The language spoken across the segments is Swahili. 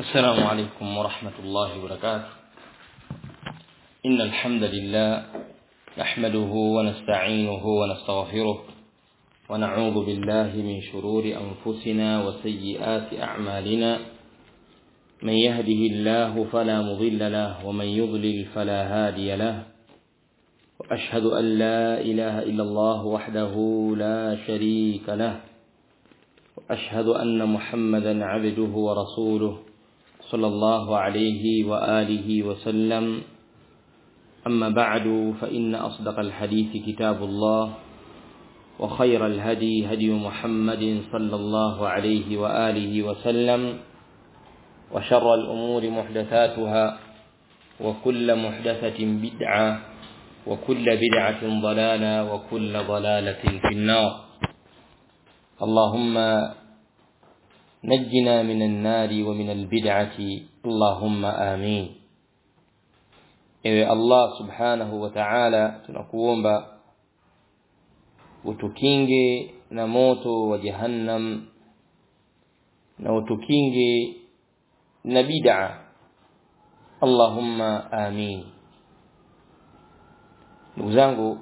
السلام عليكم ورحمة الله وبركاته إن الحمد لله نحمده ونستعينه ونستغفره ونعوذ بالله من شرور أنفسنا وسيئات أعمالنا من يهده الله فلا مضل له ومن يضلل فلا هادي له وأشهد أن لا إله إلا الله وحده لا شريك له وأشهد أن محمدا عبده ورسوله صلى الله عليه وآله وسلم أما بعد فإن أصدق الحديث كتاب الله وخير الهدي هدي محمد صلى الله عليه وآله وسلم وشر الأمور محدثاتها وكل محدثة بدعة وكل بدعة ضلالة وكل ضلالة في النار اللهم نجنا من النار ومن البدعة اللهم آمين ewe Allah subhanahu wa ta'ala tunakuomba utukinge na moto wa jahannam na utukinge na bid'a Allahumma amin ndugu zangu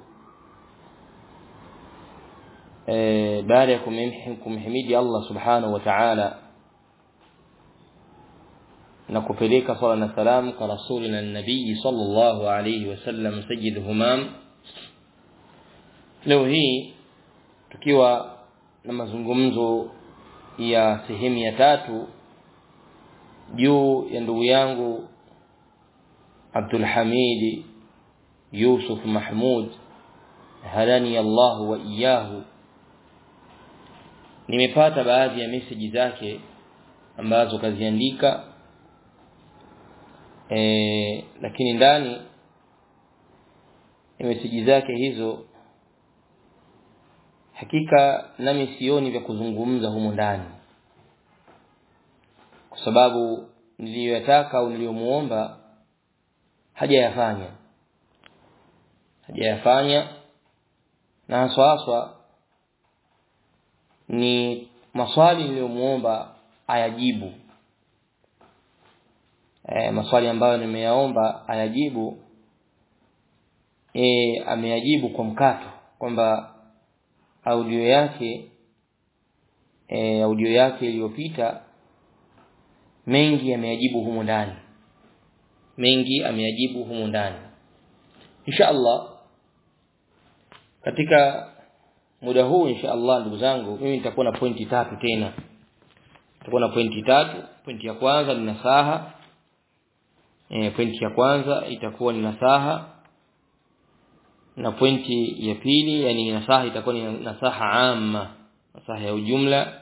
e, baada ya kumhimidi Allah subhanahu wa ta'ala na kupeleka sala na salam kwa rasulina nabii sallallahu alayhi wasallam sayyid humam leo hii tukiwa na mazungumzo ya sehemu ya tatu juu ya ndugu yangu Abdul Hamid Yusuf Mahmud hadani Allah wa iyahu nimepata baadhi ya meseji zake ambazo kaziandika e, lakini ndani ya meseji zake hizo hakika nami sioni vya kuzungumza humo ndani kwa sababu niliyoyataka au niliyomuomba hajayafanya hajayafanya na haswa haswa ni maswali niliyomuomba ayajibu e, maswali ambayo nimeyaomba ayajibu e, ameyajibu kwa mkato kwamba audio yake e, audio yake iliyopita mengi ameyajibu humu ndani mengi ameyajibu humu ndani insha Allah katika muda huu insha Allah ndugu zangu mimi nitakuwa na pointi tatu tena nitakuwa na pointi tatu pointi ya kwanza ni nasaha e, pointi ya kwanza itakuwa ni nasaha na pointi ya pili yani nasaha itakuwa ni nasaha amma nasaha ya ujumla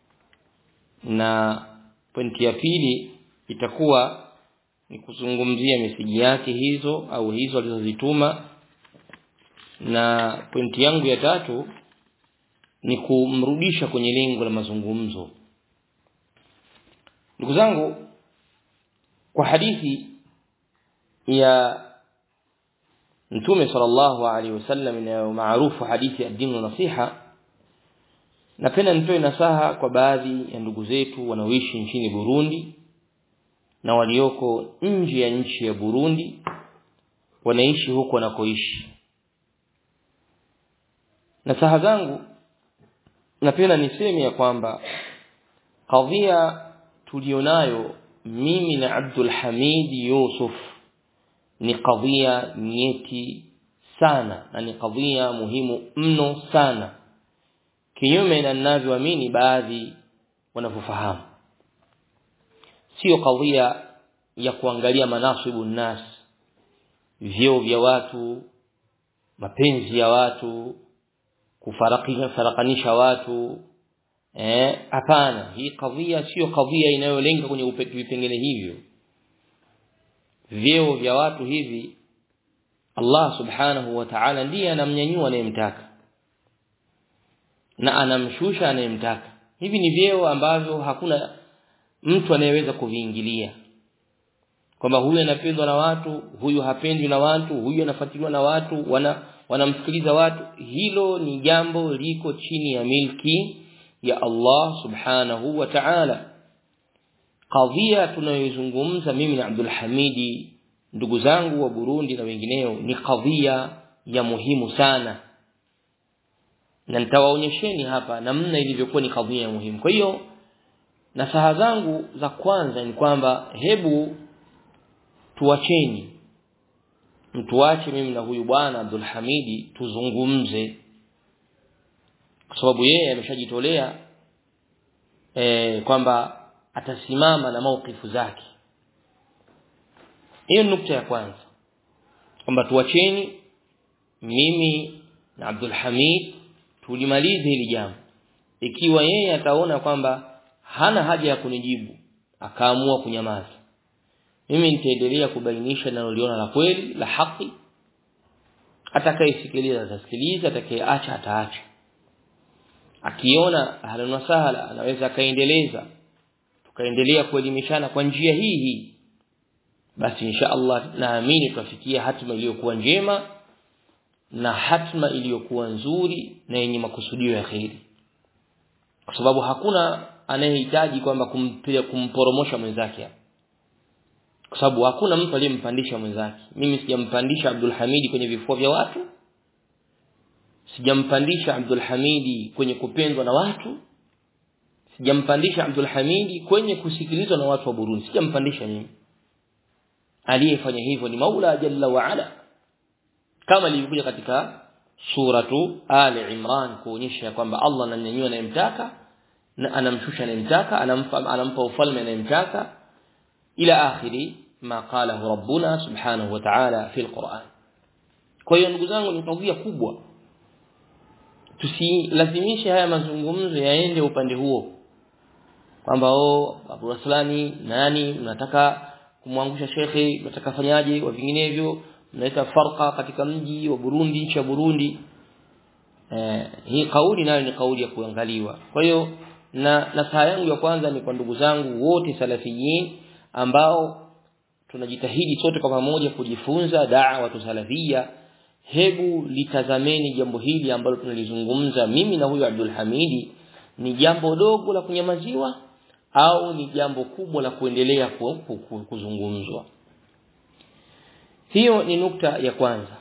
na pointi ya pili itakuwa ni kuzungumzia meseji yake hizo au hizo alizozituma na pointi yangu ya tatu ni kumrudisha kwenye lengo la mazungumzo ndugu zangu kwa hadithi ya mtume sallallahu alaihi wasallam inayo maarufu hadithi ya dini nasiha napenda nitoe nasaha kwa baadhi ya ndugu zetu wanaoishi nchini Burundi na walioko nje ya nchi ya Burundi wanaishi huko wanakoishi nasaha zangu napenda niseme ya kwamba kadhia tulionayo mimi na Abdul Hamid Yusuf ni kadhia nyeti sana na ni kadhia muhimu mno sana kinyume na ninavyoamini baadhi wanavyofahamu sio kadhia ya kuangalia manasibu nas vyeo vya watu mapenzi ya watu kufarakisha farakanisha watu eh hapana hii kadhia sio kadhia inayolenga kwenye vipengele hivyo vyeo vya watu hivi Allah subhanahu wa ta'ala ndiye anamnyanyua anayemtaka na anamshusha anayemtaka hivi ni vyeo ambavyo hakuna mtu anayeweza kuviingilia kwamba huyu anapendwa na watu huyu hapendwi na watu huyu anafuatiliwa na watu wana wanamsikiliza watu hilo ni jambo liko chini ya milki ya Allah subhanahu wa ta'ala kadhia tunayoizungumza mimi na Abdul Hamidi ndugu zangu wa Burundi na wengineo ni kadhia ya muhimu sana na nitawaonyesheni hapa namna ilivyokuwa ni kadhia ya muhimu kwa hiyo nasaha zangu za kwanza ni kwamba hebu tuacheni mtuache mimi na huyu bwana Abdul Hamidi tuzungumze kwa sababu yeye ameshajitolea e, kwamba atasimama na maukifu zake hiyo nukta ya kwanza kwamba tuacheni mimi na Abdul Hamid tulimalize hili jambo ikiwa yeye ataona kwamba hana haja ya kunijibu akaamua kunyamaza mimi nitaendelea kubainisha naloliona la kweli la haki atakayesikiliza atasikiliza atakayeacha ataacha akiona ahlan wa sahla anaweza akaendeleza tukaendelea kuelimishana kwa njia hii hii basi insha Allah naamini tutafikia hatima iliyokuwa njema na hatma iliyokuwa nzuri na yenye makusudio ya kheri kwa sababu hakuna anayehitaji kwamba kumpiga kumporomosha mwenzake kwa sababu hakuna mtu aliyempandisha mwenzake mimi sijampandisha Abdul Hamidi kwenye vifua vya watu sijampandisha Abdul Hamidi kwenye kupendwa na watu sijampandisha Abdul Hamidi kwenye kusikilizwa na watu wa Burundi sijampandisha mimi aliyefanya hivyo ni Maula Jalla wa Ala kama ilivyokuja katika suratu Ali Imran kuonyesha kwamba Allah ananyanyua anayemtaka na anamshusha anayemtaka anampa anampa ufalme anayemtaka ila akhiri ma qalahu rabbuna subhanahu wa ta'ala fi alquran kwa hiyo ndugu zangu ni kadhia kubwa tusilazimishe haya mazungumzo yaende upande huo kwamba oh Abu Raslani nani mnataka kumwangusha shekhe mnataka fanyaje wa vinginevyo mnaleta farqa katika mji wa Burundi nchi ya Burundi eh, hii kauli nayo ni kauli ya kuangaliwa kwa hiyo na nasaha yangu ya kwanza ni kwa ndugu zangu wote salafiyin ambao tunajitahidi sote kwa pamoja kujifunza da'wa salafia hebu litazameni jambo hili ambalo tunalizungumza mimi na huyu Abdul Hamidi ni jambo dogo la kunyamaziwa au ni jambo kubwa la kuendelea kuzungumzwa hiyo ni nukta ya kwanza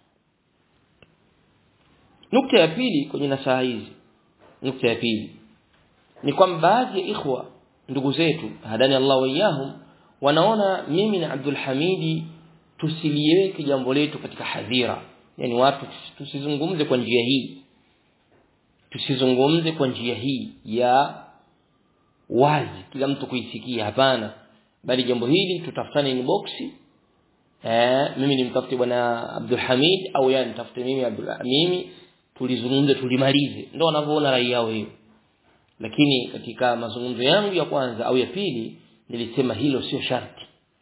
nukta ya pili kwenye nasaha hizi nukta ya pili ni kwamba baadhi ya ikhwa ndugu zetu hadani Allah waiyahum wanaona mimi na Abdul Hamidi tusiliweke jambo letu katika hadhira yani watu tusizungumze kwa njia hii tusizungumze kwa njia hii ya wazi kila mtu kuisikia hapana bali jambo hili tutafutane inbox eh mimi nimtafute bwana Abdul Hamid au yeye nitafute mimi Abdul mimi tulizungumze tulimalize ndio wanavyoona rai yao hiyo lakini katika mazungumzo yangu ya kwanza au ya pili nilisema hilo sio sharti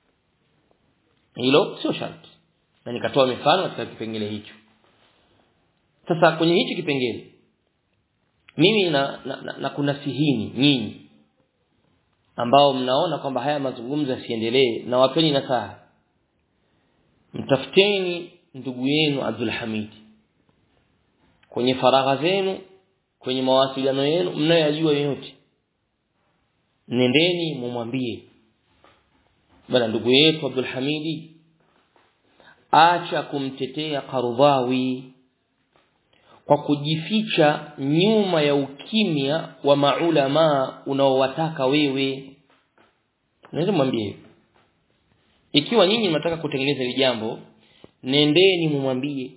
hilo sio sharti na nikatoa mifano katika kipengele hicho sasa kwenye hichi kipengele mimi na, na, na, na kuna sihini nyinyi ambao mnaona kwamba haya mazungumzo yasiendelee na wapeni nasaha mtafuteni ndugu yenu Abdul Hamid kwenye faragha zenu kwenye mawasiliano yenu mnayojua yote nendeni mumwambie bana ndugu yetu Abdul Hamidi acha kumtetea Qardawi kwa kujificha nyuma ya ukimya wa maulama unaowataka wewe naweza mwambie ikiwa nyinyi mnataka kutengeneza hili jambo nendeni mumwambie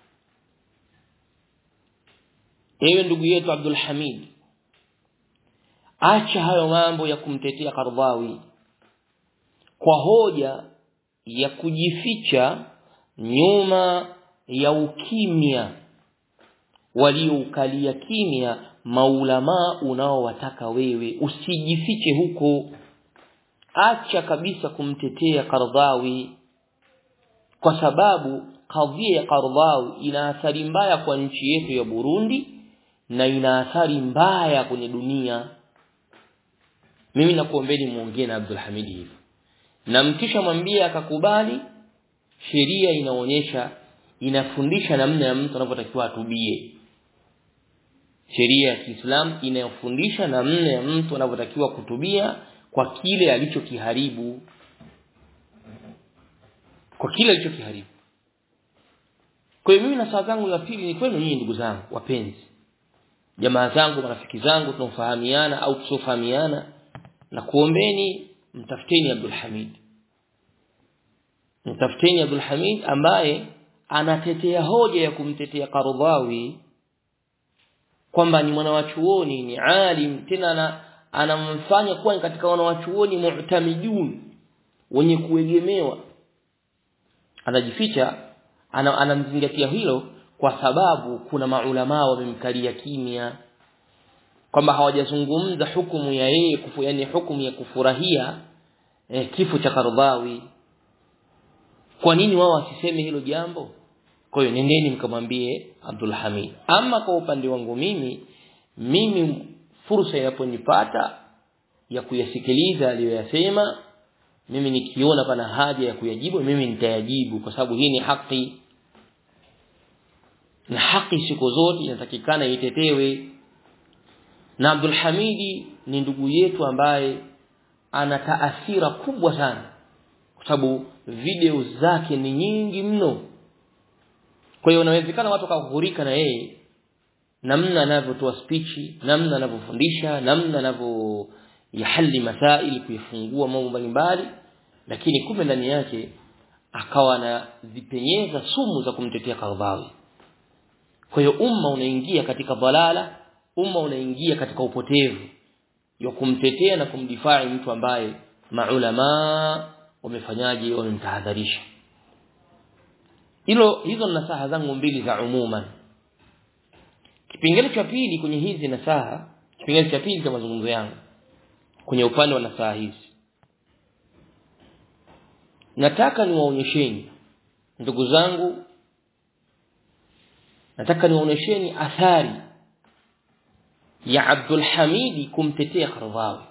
ewe ndugu yetu Abdul Hamid acha hayo mambo ya kumtetea Qardawi kwa hoja ya kujificha nyuma ya ukimya walioukalia kimya maulama unaowataka wewe usijifiche huko acha kabisa kumtetea Qardawi kwa sababu kadhia ya Qardawi ina athari mbaya kwa nchi yetu ya Burundi na ina athari mbaya kwenye dunia mimi nakuombeni muongee na Abdul Hamid hivi na mkisha mwambie akakubali sheria inaonyesha inafundisha namna ya mtu anavyotakiwa atubie sheria ya Kiislamu inayofundisha namna ya mtu anavyotakiwa kutubia kwa kile alichokiharibu kwa kile alichokiharibu kwa hiyo mimi na saa zangu za pili ni kwenu nyinyi ndugu zangu wapenzi jamaa zangu marafiki zangu tunaofahamiana au tusiofahamiana na kuombeni mtafuteni Abdul Hamid mtafuteni Abdul Hamid ambaye anatetea hoja ya kumtetea Qaradawi kwamba ni mwanawachuoni ni alim tena na anamfanya kuwa katika wanawachuoni mu'tamidun wenye kuegemewa anajificha ana, anamzingatia hilo kwa sababu kuna maulama wamemkalia kimya kwamba hawajazungumza hukumu ya yeye kufu yani hukumu ya kufurahia eh, kifo cha Kardawi kwa nini wao wasiseme hilo jambo kwa hiyo nendeni mkamwambie Abdul Hamid ama kwa upande wangu mimi mimi fursa inaponipata ya kuyasikiliza aliyoyasema mimi nikiona pana haja ya kuyajibu mimi nitayajibu kwa sababu hii ni haki na haki siku zote inatakikana itetewe na Abdul Hamidi ni ndugu yetu ambaye ana taathira kubwa sana kwa sababu video zake ni nyingi mno kwa hiyo inawezekana watu wakaghurika na yeye namna anavyotoa spichi namna anavyofundisha namna anavyo yahali masaili kuyafungua mambo mbalimbali lakini kumbe ndani yake akawa na zipenyeza sumu za kumtetea Kadhawi kwa hiyo umma unaingia katika dhalala umma unaingia katika upotevu ya kumtetea na kumdifai mtu ambaye maulama wamefanyaje wamemtahadharisha hilo hizo nasaha zangu mbili za umuman kipengele cha pili kwenye hizi nasaha kipengele cha pili cha mazungumzo yangu kwenye upande wa nasaha hizi nataka niwaonyesheni ndugu zangu nataka niwaonyesheni athari ya Abdul Hamidi kumtetea Qardawi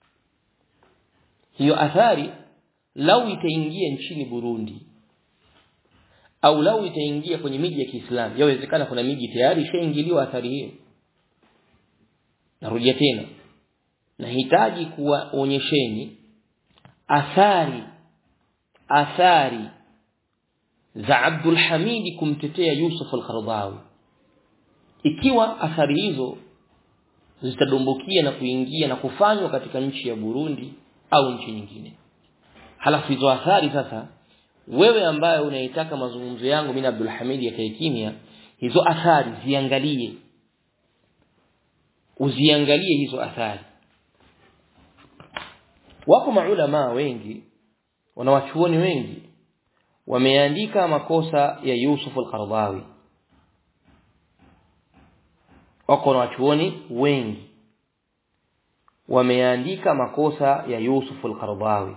hiyo athari lau itaingia nchini Burundi au lau itaingia kwenye miji ya Kiislamu yawezekana kuna miji tayari ishaingiliwa athari hiyo narudia tena nahitaji kuwaonyesheni athari athari za Abdul Hamidi kumtetea Yusuf al-Qaradawi ikiwa athari hizo zitadumbukia na kuingia na kufanywa katika nchi ya Burundi au nchi nyingine halafu hizo athari sasa wewe ambaye unaitaka mazungumzo yangu mimi Abdul Hamid yakae kimya hizo athari ziangalie uziangalie hizo athari wako maulama wengi wanawachuoni wengi wameandika makosa ya Yusuf al-Qaradawi wako wanawachuoni wengi wameandika makosa ya Yusuf al-Qaradawi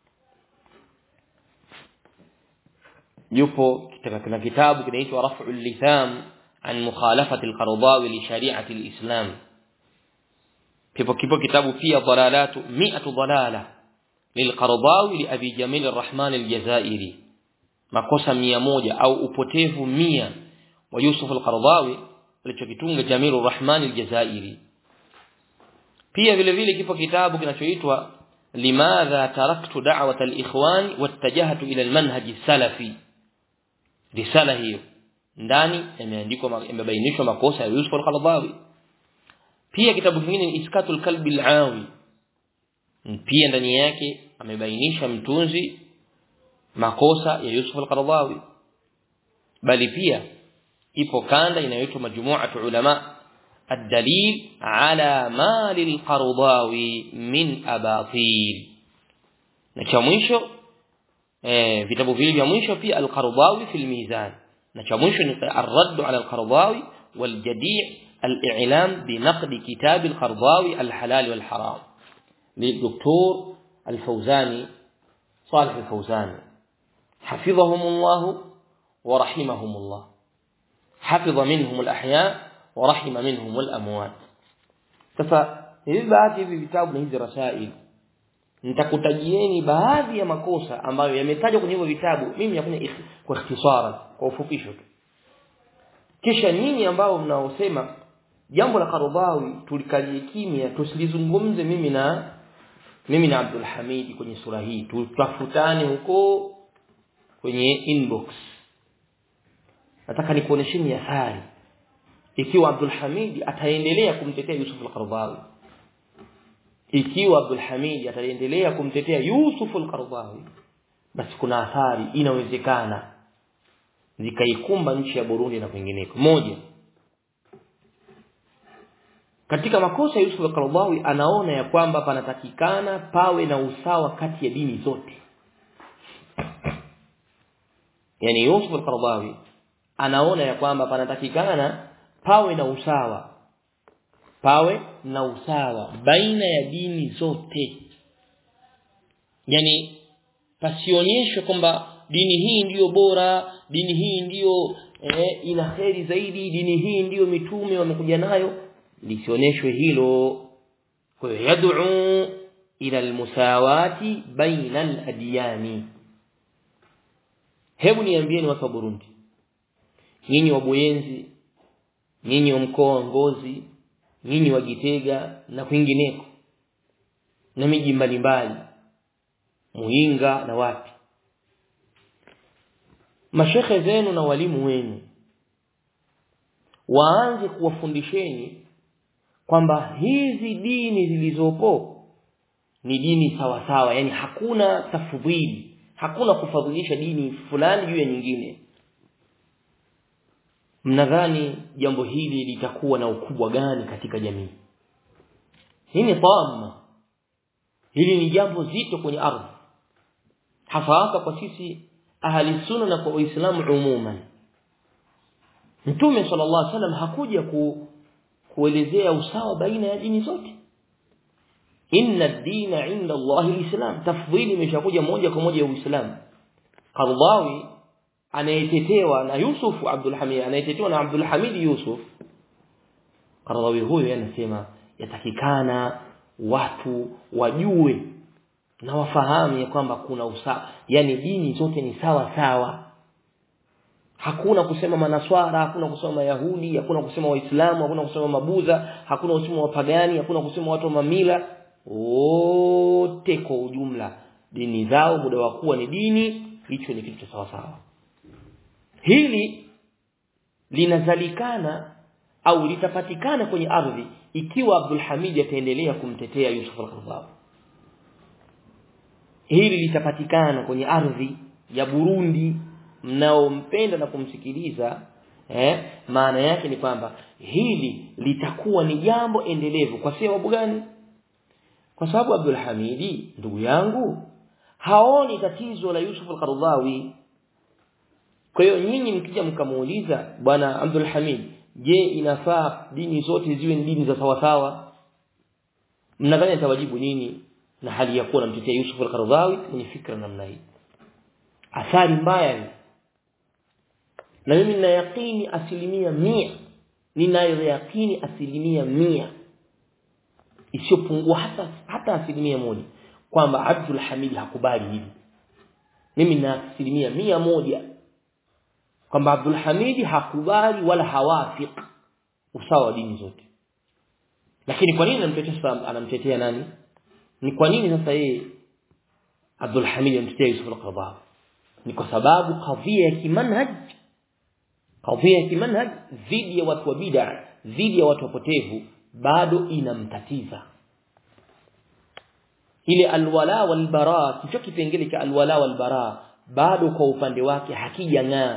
yupo katika kitabu kinaitwa Raf'ul Litham an mukhalafati al-Qaradawi li shari'ati al-Islam kipo kipo kitabu pia dalalatu mi'atu dalala lilqardawi li abi jamil arrahman aljazairi makosa mia moja au upotevu mia wa yusuf alqardawi alichokitunga jamil arrahman aljazairi pia vile vile kipo kitabu kinachoitwa limadha taraktu da'wat alikhwan wattajahtu ila almanhaj salafi risala hiyo ndani imeandikwa imebainishwa makosa ya yusuf alqardawi pia kitabu kingine ni iskatul kalbi alawi pia ndani yake amebainisha mtunzi makosa ya Yusuf al-Qaradawi bali pia ipo kanda inayoitwa majmu'atu ulama الدليل على ما للقرضاوي من أباطيل na cha mwisho eh vitabu vile vya mwisho pia al-Qardawi fi al-Mizan na cha mwisho ni ar-radd ala al-Qardawi wal-Jadi' al-i'lam bi naqd kitab al-Qardawi al-halal wal-haram للدكتور الفوزاني صالح الفوزاني حفظهم الله ورحمهم الله حفظ منهم الأحياء ورحم منهم الأموات sasa hivi baadhi hivi vitabu na hizi rasail nitakutajieni baadhi ya makosa ambayo yametajwa kwenye hivyo vitabu mimi nafanya kwa ikhtisara kwa ufupisho tu kisha nyinyi ambao mnaosema jambo la Qaradawi tulikalie kimya tusilizungumze mimi na mimi na Abdul Hamid kwenye sura hii tutafutane huko kwenye inbox nataka nikuonesheni athari ikiwa Abdul Hamid ataendelea kumtetea Yusuf al-Qaradawi ikiwa Abdul Hamid ataendelea kumtetea Yusuf al-Qaradawi basi kuna athari inawezekana zikaikumba nchi ya Burundi na kwingineko moja katika makosa Yusuf al-Qaradawi anaona ya kwamba panatakikana pawe na usawa kati ya dini zote yani Yusuf al-Qaradawi anaona ya kwamba panatakikana pawe na usawa pawe na usawa baina ya dini zote yani pasionyeshwe kwamba dini hii ndiyo bora dini hii ndiyo eh, ina kheri zaidi dini hii ndiyo mitume wamekuja nayo lisioneshwe hilo kwa hiyo yad'u ila almusawati baina aladiyani hebu niambieni watu wa Burundi nyinyi wa Buyenzi nyinyi wa mkoa wa Ngozi nyinyi wa Gitega na kwingineko na miji mbalimbali Muinga na wapi mashekhe zenu na walimu wenu waanze kuwafundisheni kwamba hizi dini zilizopo ni dini sawa sawa yani hakuna tafdhili hakuna kufadhilisha dini fulani juu ya nyingine mnadhani jambo hili litakuwa na ukubwa gani katika jamii hii ni tamma hili ni jambo zito kwenye ardhi hasa kwa sisi ahli sunna na kwa waislamu umuman mtume sallallahu alaihi wasallam hakuja ku, kuelezea usawa baina ya dini zote inna ad-dina 'inda Allah al-islam tafdhili imeshakuja moja kwa moja ya uislamu Qardawi anayetetewa na Yusuf Abdul Hamid anayetetewa na Abdul Hamid Yusuf Qardawi huyo anasema yatakikana watu wajue na wafahamu ya kwamba kuna usawa yani dini zote ni sawa sawa hakuna kusema manaswara hakuna kusema mayahudi hakuna kusema waislamu hakuna kusema mabudha hakuna kusema wapagani hakuna kusema watu wa mamila wote kwa ujumla dini zao muda wa kuwa ni dini hicho ni kitu cha sawa sawa hili linazalikana au litapatikana kwenye ardhi ikiwa Abdul Hamid ataendelea kumtetea Yusuf al-Qaradawi hili litapatikana kwenye ardhi ya Burundi mnaompenda na kumsikiliza eh maana yake ni kwamba hili litakuwa ni jambo endelevu kwa sababu gani kwa sababu Abdul Hamidi ndugu yangu haoni tatizo la Yusuf al-Qaradawi kwa hiyo nyinyi mkija mkamuuliza bwana Abdul Hamid je inafaa dini zote ziwe ni dini za sawa sawa mnadhani atawajibu nini na hali ya kuwa namtetea Yusuf al-Qaradawi mwenye fikra namna hii athari mbaya ni na mimi nina yakini asilimia mia ninayo yakini asilimia mia isiyopungua hata hata asilimia moja kwamba Abdul Hamid hakubali hili mimi na asilimia mia moja kwamba Abdul Hamid hakubali wala hawafik usawa wa dini zote lakini kwa nini anamtetea anamtetea nani ni kwa nini sasa yeye Abdul Hamid anamtetea Yusuf al-Qaradawi ni kwa sababu kadhia ya kimanhaj kadhia ya kimanhaj dhidi ya watu wa bid'a dhidi ya watu wapotevu bado inamtatiza ile alwala walbara kicho kipengele cha alwala walbara bado kwa upande wake hakijang'aa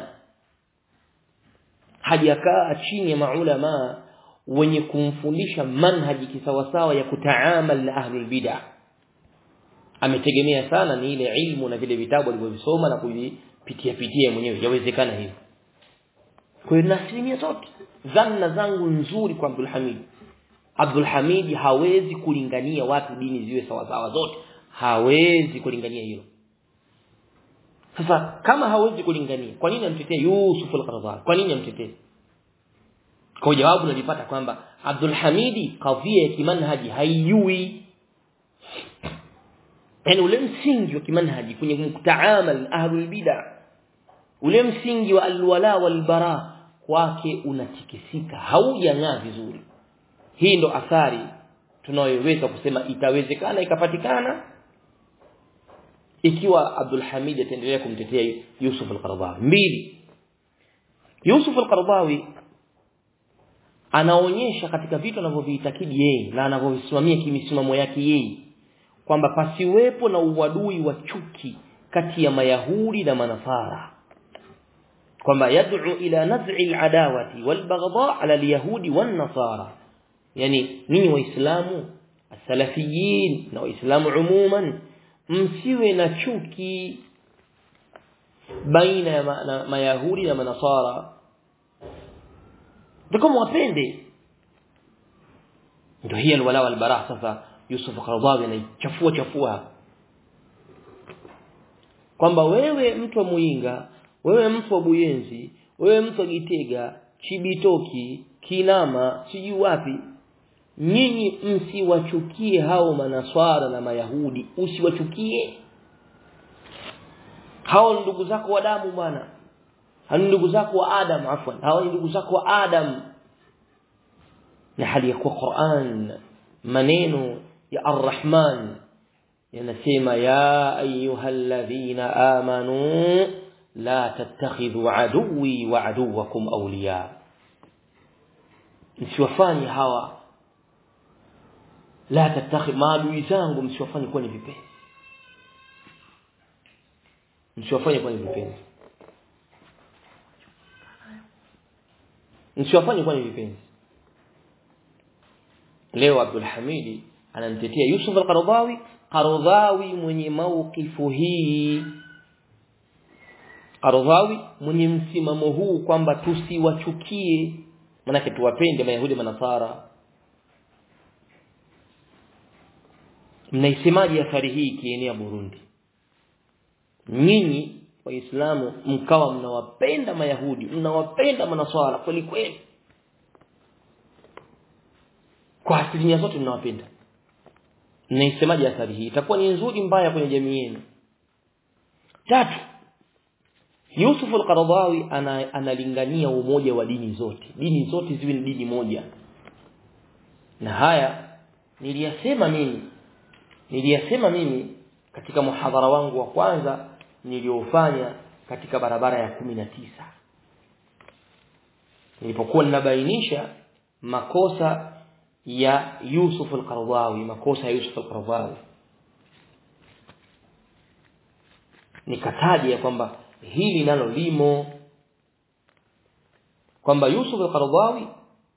hajakaa chini ya maulama wenye kumfundisha manhaji kisawasawa ya kutaamal na ahlul bid'ah ametegemea sana ni ile ilmu na vile vitabu alivyovisoma na kuvipitia pitia mwenyewe yawezekana hivyo kwa hiyo na asilimia zote dhanna zangu nzuri kwa Abdul Hamid Abdul Hamid hawezi kulingania watu dini ziwe sawa sawa zote hawezi kulingania hilo sasa kama hawezi kulingania kwa nini amtetee Yusuf al-Qaradawi kwa nini amtetee kwa jawabu nalipata kwamba Abdul Hamidi kadhia ya kimanhaji haijui yani ule msingi wa kimanhaji kwenye mtaamal ahlul bid'ah ule msingi wa alwala walbara kwake unatikisika haujang'aa vizuri hii ndo athari tunayoweza kusema itawezekana ikapatikana ikiwa Abdul Hamid ataendelea kumtetea Yusuf al-Qaradawi mbili Yusuf al-Qaradawi anaonyesha katika vitu anavyoviitakidi yeye na anavyovisimamia kimisimamo yake yeye kwamba pasiwepo na uadui wa chuki kati ya mayahudi na manafara kwamba yad'u ila naz'i al-adawati wal-baghdha' ala al-yahudi wan-nasara yani ninyi waislamu as-salafiyin na waislamu umuman msiwe na chuki baina ya ma, na, mayahudi na manasara ndio wapende ndio hiya alwala wal bara sasa Yusuf Qaradawi anaichafua chafua kwamba wewe mtu wa Muinga wewe mtu wa Buyenzi wewe mtu wa Gitega Chibitoki Kinama sijui wapi nyinyi msiwachukie hao manaswara na mayahudi usiwachukie hao ndugu zako wa damu bwana hao ndugu zako wa Adam afwan hao ndugu zako wa Adam na hali ya kuwa Qur'an maneno ya Ar-Rahman yanasema ya ayyuhalladhina amanu la tattakhidhu aduwwi wa aduwwakum awliya msiwafanye hawa la tattakhidhu maadui zangu msiwafanye kuwa ni vipenzi msiwafanye kuwa ni vipenzi msiwafanye kuwa ni vipenzi leo Abdul Hamidi anamtetea Yusuf al-Qaradawi Qaradawi mwenye maukifu hii Qaradawi mwenye msimamo huu kwamba tusiwachukie manake tuwapende mayahudi manasara mnaisemaje athari hii ikienea Burundi nyinyi waislamu mkawa mnawapenda mayahudi mnawapenda manaswara kweli kweli kwa asilimia zote mnawapenda mnaisemaje athari hii itakuwa ni nzuri mbaya kwenye jamii yenu tatu Yusuf al-Qaradawi ana, analingania umoja wa dini zote dini zote ziwe ni dini moja na haya niliyasema mimi niliyasema mimi katika muhadhara wangu wa kwanza niliofanya katika barabara ya kumi na tisa nilipokuwa ninabainisha makosa ya Yusuf al-Qaradawi makosa ya Yusuf al-Qaradawi nikataja kwamba hili nalo limo kwamba Yusuf al-Qaradawi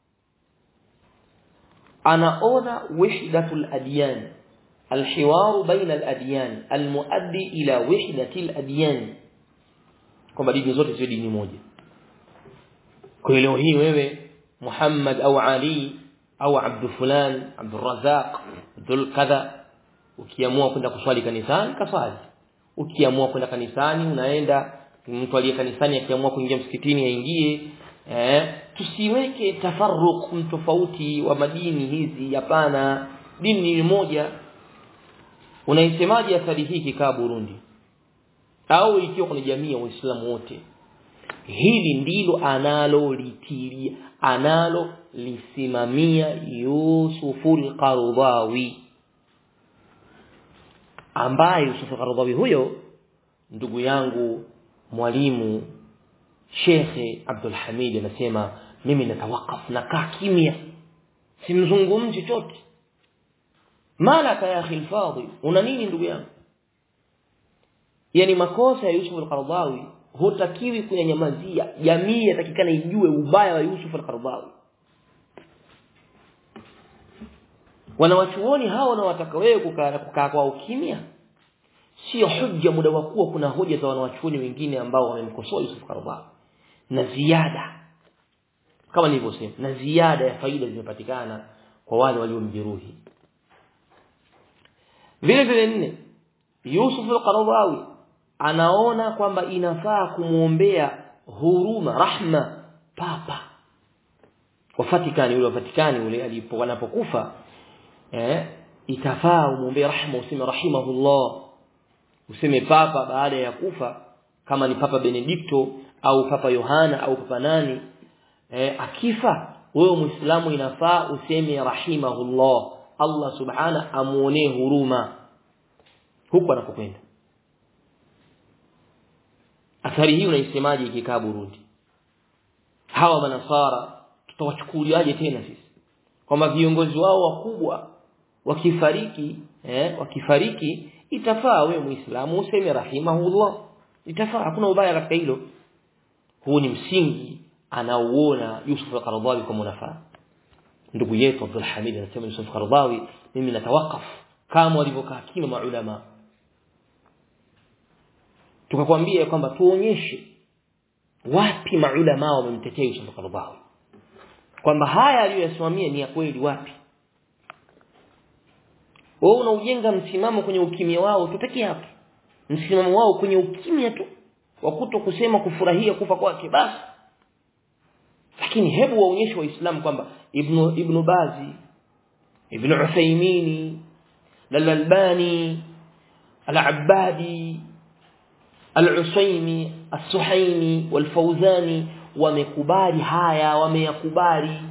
anaona wahdatul adyan الحوار بين الأديان المؤدي إلى وحدة الأديان kwamba dini zote ziwe dini moja kwa leo hii wewe Muhammad au Ali au Abdul fulan Abdul Razak Abdul kadha ukiamua kwenda kuswali kanisani kaswali ukiamua kwenda kanisani unaenda mtu aliye kanisani akiamua kuingia msikitini aingie eh tusiweke tafarruq mtofauti wa madini hizi hapana dini ni moja unaisemaje athari hii kikaa Burundi au ikiwa kuna jamii ya waislamu wote hili ndilo analolitilia analo lisimamia Yusuful Qaradawi ambaye Yusuf Qaradawi huyo ndugu yangu mwalimu Shekhe Abdul Hamid anasema mimi natawakaf nakaa kimya simzungumzi chochote malaka ya akhi alfadhi una nini ndugu yangu yani makosa ya Yusuf al-Qaradawi hutakiwi kunyanyamazia jamii yatakikana ijue ubaya wa Yusuf al-Qaradawi wanawachuoni hawa wanawataka wewe kukaa kukaa kwa ukimya sio hujja muda wa kuwa kuna hoja za wanawachuoni wengine ambao wamemkosoa Yusuf al-Qaradawi na ziada kama nilivyosema na ziada ya faida zimepatikana kwa wale waliomjeruhi vile vile nne Yusuf al-Qaradawi anaona kwamba inafaa kumuombea huruma rahma papa wa Vatican yule wa Vatican yule alipo wanapokufa eh itafaa umuombee rahma useme rahimahullah useme papa baada ya kufa kama ni papa Benedikto au papa Yohana au papa nani eh akifa wewe muislamu inafaa useme rahimahullah Allah subhana amuonee huruma huko anakokwenda athari hii unaisemaje ikikaa Burundi hawa manasara tutawachukuliaje tena sisi kwamba viongozi wao wakubwa wakifariki eh wakifariki itafaa wewe muislamu useme rahimahullah itafaa hakuna ubaya katika hilo huu ni msingi anaouona Yusuf al-Qaradawi kama unafaa ndugu yetu Abdul Hamid anasema Yusuf al-Qaradawi mimi natawakaf kama walivyokaa kima maulama tukakwambia kwamba tuonyeshe wapi maulama wamemtetea Yusuf al-Qaradawi kwamba haya aliyoyasimamia ni ya kweli wapi wewe unaujenga msimamo kwenye ukimya wao tu peke yake msimamo wao kwenye ukimya tu wa kuto kusema kufurahia kufa kwake basi lakini hebu waonyeshe waislamu kwamba ibn ibn bazi ibn uthaymini al-albani al-abbadi al-usaymi as-suhaimi wal-fawzani wamekubali haya wameyakubali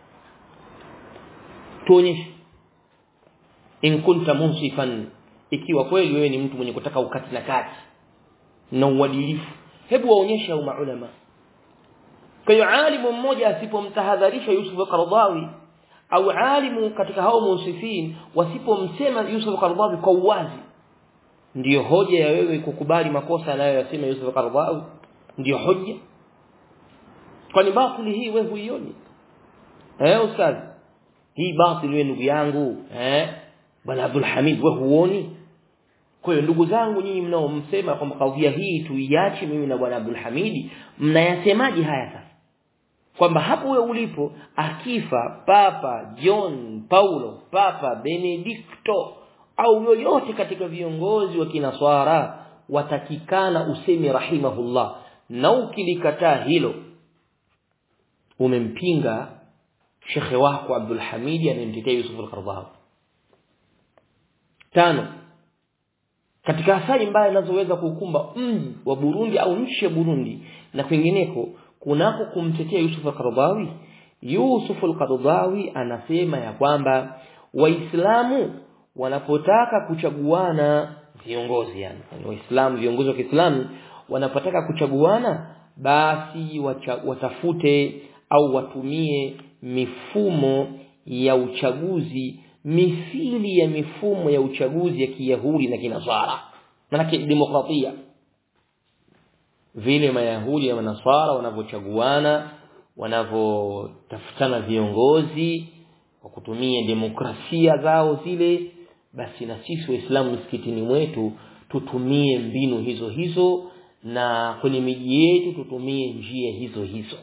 tuonyeshe in kunta munsifan ikiwa kweli wewe ni mtu mwenye kutaka ukati na kati na uadilifu hebu waonyeshe au maulama kwa hiyo alimu mmoja asipomtahadharisha Yusuf al-Qaradawi au alimu katika hao musifin wasipomsema Yusuf al-Qaradawi kwa uwazi ndiyo hoja ya wewe kukubali makosa anayoyasema Yusuf al-Qaradawi ndiyo hoja kwani batili hii wewe huioni eh ustaz hii batili wewe ndugu yangu eh bwana Abdul Hamid wewe huoni kwa hiyo ndugu zangu nyinyi mnaomsema kwamba kadhia hii tuiache mimi na bwana Abdul Hamidi mnayasemaje haya sasa kwamba hapo wewe ulipo akifa papa John Paulo papa Benedicto au yoyote katika viongozi wa kinaswara watakikana usemi rahimahullah na ukilikataa hilo umempinga shekhe wako Abdul Hamidi anayemtetea Yusuf al-Qaradawi tano katika athari mbaya zinazoweza kukumba mji wa Burundi au nchi ya Burundi na kwingineko kunako kumtetea Yusuf al-Qaradawi Yusuf al-Qaradawi anasema ya kwamba waislamu wanapotaka kuchaguana viongozi yani waislamu viongozi wa Kiislamu wanapotaka kuchaguana basi wacha, watafute au watumie mifumo ya uchaguzi mithili ya mifumo ya uchaguzi ya Kiyahudi na Kinasara manake demokratia vile mayahudi na manasara wanavyochaguana wanavyotafutana viongozi kwa kutumia demokrasia zao zile basi na sisi waislamu msikitini mwetu tutumie mbinu hizo hizo na kwenye miji yetu tutumie njia hizo hizo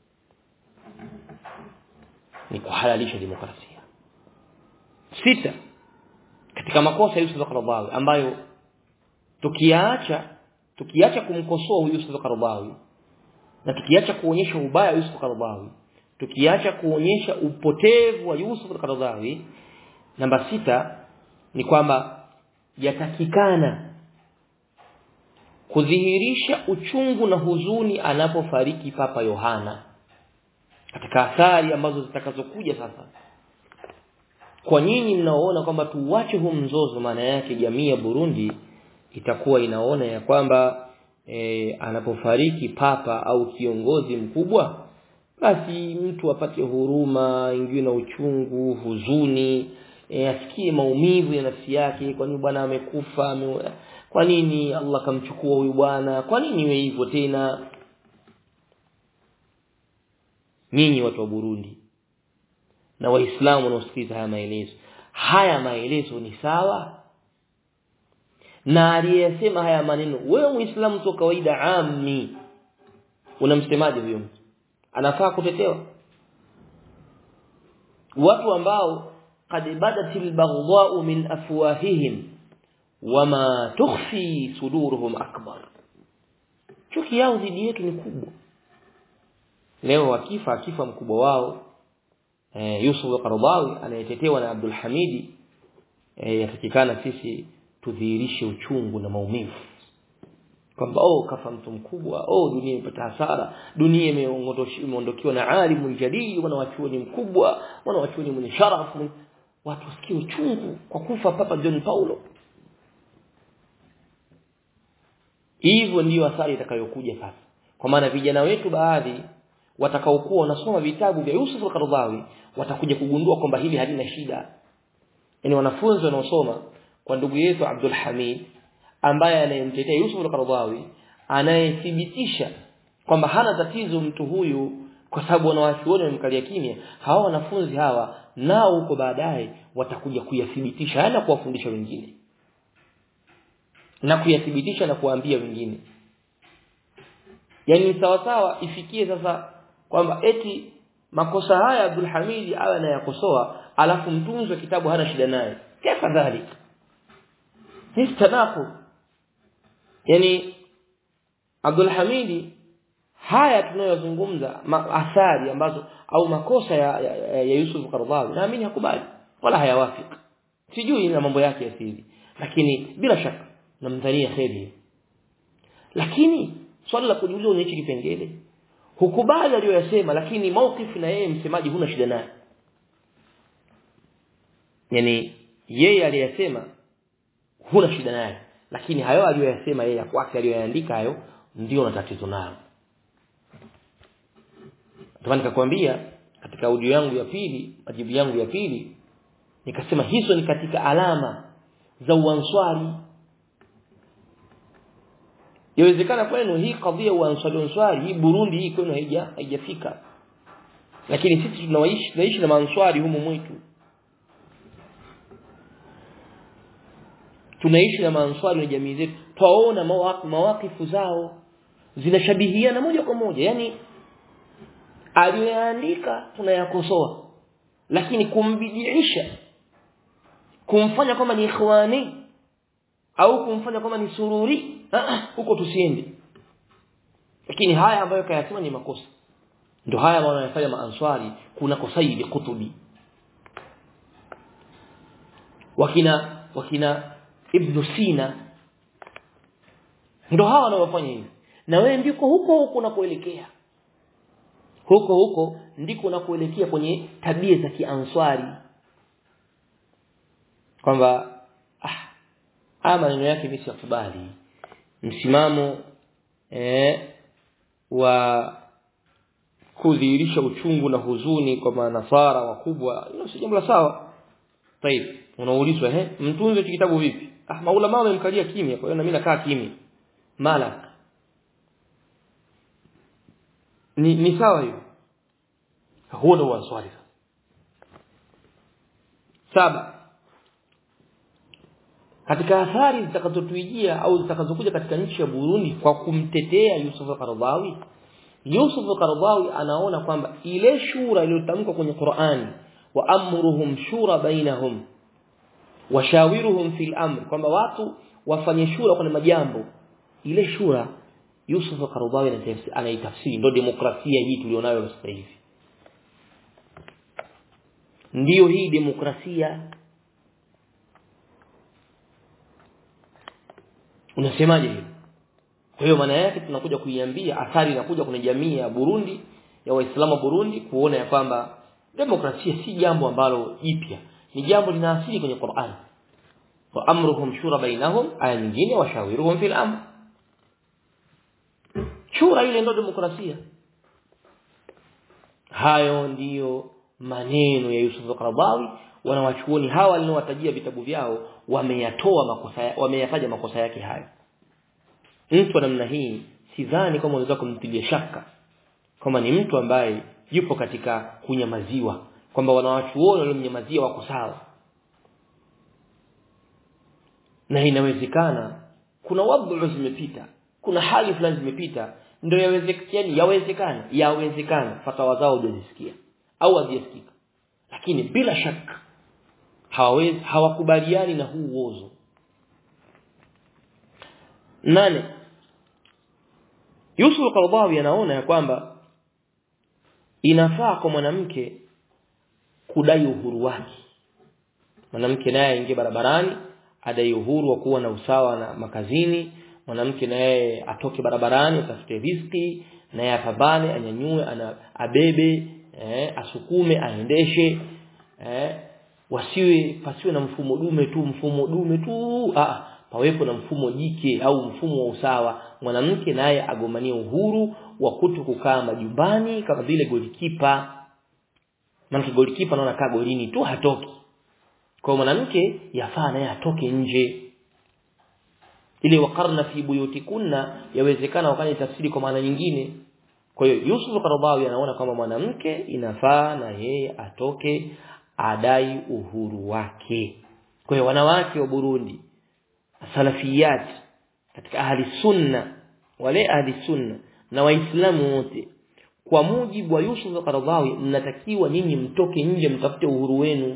ni kuhalalisha demokrasia sita katika makosa Yusuf al-Qaradawi ambayo tukiacha tukiacha kumkosoa Yusuf al-Qaradawi na tukiacha kuonyesha ubaya wa Yusuf al-Qaradawi tukiacha kuonyesha upotevu wa Yusuf al-Qaradawi namba sita ni kwamba yatakikana kudhihirisha uchungu na huzuni anapofariki Papa Yohana katika athari ambazo zitakazokuja sasa kwa nyinyi mnaoona kwamba tuuache huu mzozo maana yake jamii ya Burundi itakuwa inaona ya kwamba e, anapofariki papa au kiongozi mkubwa basi mtu apate huruma ingiwe na uchungu huzuni e, asikie maumivu ya nafsi yake kwa nini bwana amekufa ame, kwa nini Allah kamchukua huyu bwana kwa nini iwe hivyo tena nyinyi watu wa Burundi na waislamu wanaosikiliza haya maelezo haya maelezo ni sawa na aliyesema haya maneno wewe muislamu tu kawaida ammi unamsemaje huyo mtu anafaa kutetewa watu ambao qad badatil baghdha'u min afwahihim wama tukhfi suduruhum akbar chuki yao dhidi yetu ni kubwa leo akifa akifa mkubwa wao eh, Yusuf al-Qaradawi anayetetewa na Abdul Hamidi eh, yatakikana sisi tudhihirishe uchungu na maumivu kwamba oh kafa mtu mkubwa oh dunia imepata hasara dunia imeondokiwa na alimu jadili mwana wachuoni mkubwa mwana wachuoni mwenye sharafu watu wasikie uchungu kwa kufa Papa John Paulo hivyo ndiyo athari itakayokuja sasa kwa maana vijana wetu baadhi watakaokuwa wanasoma vitabu vya Yusuf al-Qaradawi watakuja kugundua kwamba hili halina shida yani wanafunzi wanaosoma kwa ndugu yetu Abdul Hamid ambaye anayemtetea Yusuf al-Qaradawi anayethibitisha kwamba hana tatizo mtu huyu kwa sababu wanawachuoni wamemkalia kimya hawa wanafunzi hawa nao huko baadaye watakuja kuyathibitisha na kuwafundisha wengine na kuyathibitisha na kuwaambia wengine yani sawa sawa ifikie sasa kwamba eti makosa haya Abdul Hamid awe anayakosoa alafu mtunzi wa kitabu hana shida naye kaifa dhalik ni tanaku yani Abdul Hamid haya tunayozungumza athari ambazo au makosa ya, ya, ya Yusuf Qaradawi naamini hakubali wala hayawafiki sijui na mambo yake ya siri lakini bila shaka namdhania kheri lakini swali la kujiuliza ni hichi kipengele hukubali aliyoyasema lakini maukifu na yeye msemaji huna shida naye yani yeye aliyasema huna shida naye lakini hayo aliyoyasema yeye kwake aliyoyaandika hayo ndio na tatizo nayo ndio nikakwambia katika audio yangu ya pili majibu yangu ya pili nikasema hizo ni katika alama za uanswari Yawezekana kwenu hii kadhia uanswari uanswari hii Burundi hii kwenu haija haijafika. Lakini sisi tunaishi tunaishi na maanswari humu mwetu. Tunaishi na maanswari na jamii zetu. Twaona mawakifu zao zinashabihiana moja kwa moja. Yaani aliyoandika tunayakosoa. Lakini kumbidiisha kumfanya kama ni ikhwani au kumfanya kama ni sururi huko tusiende lakini haya ambayo kayasema ni makosa ndio haya ambayo wanayofanya maanswari kuna kosaidi kutubi wakina wakina ibn Sina ndio hawa wanaofanya hivi na wewe ndiko huko huko unakoelekea huko huko ndiko unakoelekea kwenye tabia za kianswari kwamba ah haya maneno yake mimi sikubali msimamo eh, wa kudhihirisha uchungu na huzuni kwa manasara wakubwa hilo si jambo la sawa طيب unaulizwa eh mtunze kitabu vipi ah maulama wamemkalia kimya kwa hiyo na mimi nakaa kimya malak ni ni sawa hiyo huo ndio swali saba katika athari zitakazotuijia au zitakazokuja katika nchi ya Burundi kwa kumtetea Yusuf Qaradawi Yusuf Qaradawi anaona kwamba ile shura iliyotamkwa kwenye Qur'ani wa amruhum shura bainahum washawiruhum fil amr kwamba watu wafanye shura kwenye majambo ile shura Yusuf Qaradawi anaitafsiri ndio demokrasia hii tulionayo sasa hivi ndiyo hii demokrasia unasemaje hiyo kwa hiyo maana yake tunakuja kuiambia athari inakuja kwenye jamii ya Burundi ya Waislamu wa Burundi kuona ya kwamba demokrasia si jambo ambalo jipya ni jambo lina asili kwenye Qur'an wa amruhum shura bainahum aya nyingine washawiruhum fil amr shura ile ndio demokrasia hayo ndiyo maneno ya Yusuf Qaradawi wanawachuoni hawa waliowatajia vitabu vyao wameyatoa makosa wameyataja makosa yake hayo mtu wa namna hii sidhani kama unaweza kumtilia shaka kama ni mtu ambaye yupo katika kunyamaziwa kwamba wanawachuoni waliomnyamazia wako sawa na inawezekana kuna wadhu zimepita kuna hali fulani zimepita ndio yawezekana yawezekana yawezekana fatawa zao hujazisikia au hazijasikika lakini bila shaka hawawezi hawakubaliani na huu uozo nane Yusuf Qaradawi anaona ya kwamba inafaa kwa mwanamke kudai uhuru wake mwanamke naye aingie barabarani adai uhuru wa kuwa na usawa na makazini mwanamke naye atoke barabarani atafute riziki naye apambane anyanyue ana abebe eh, asukume aendeshe eh, wasiwe pasiwe na mfumo dume tu mfumo dume tu ah pawepo na mfumo jike au mfumo wa usawa mwanamke naye agombanie uhuru wa kuto kukaa majumbani kama vile golikipa maana golikipa anaona kaa golini tu hatoki kwa mwanamke yafaa naye atoke nje ile wakarna fi buyutikunna yawezekana wakani tafsiri kwa maana nyingine kwa hiyo Yusuf Qaradawi anaona kwamba mwanamke inafaa na yeye atoke adai uhuru wake kwa hiyo wanawake wa Burundi salafiyat katika ahli sunna wale ahli sunna na waislamu wote kwa mujibu wa Yusuf Qaradawi mnatakiwa nyinyi mtoke nje mtafute uhuru wenu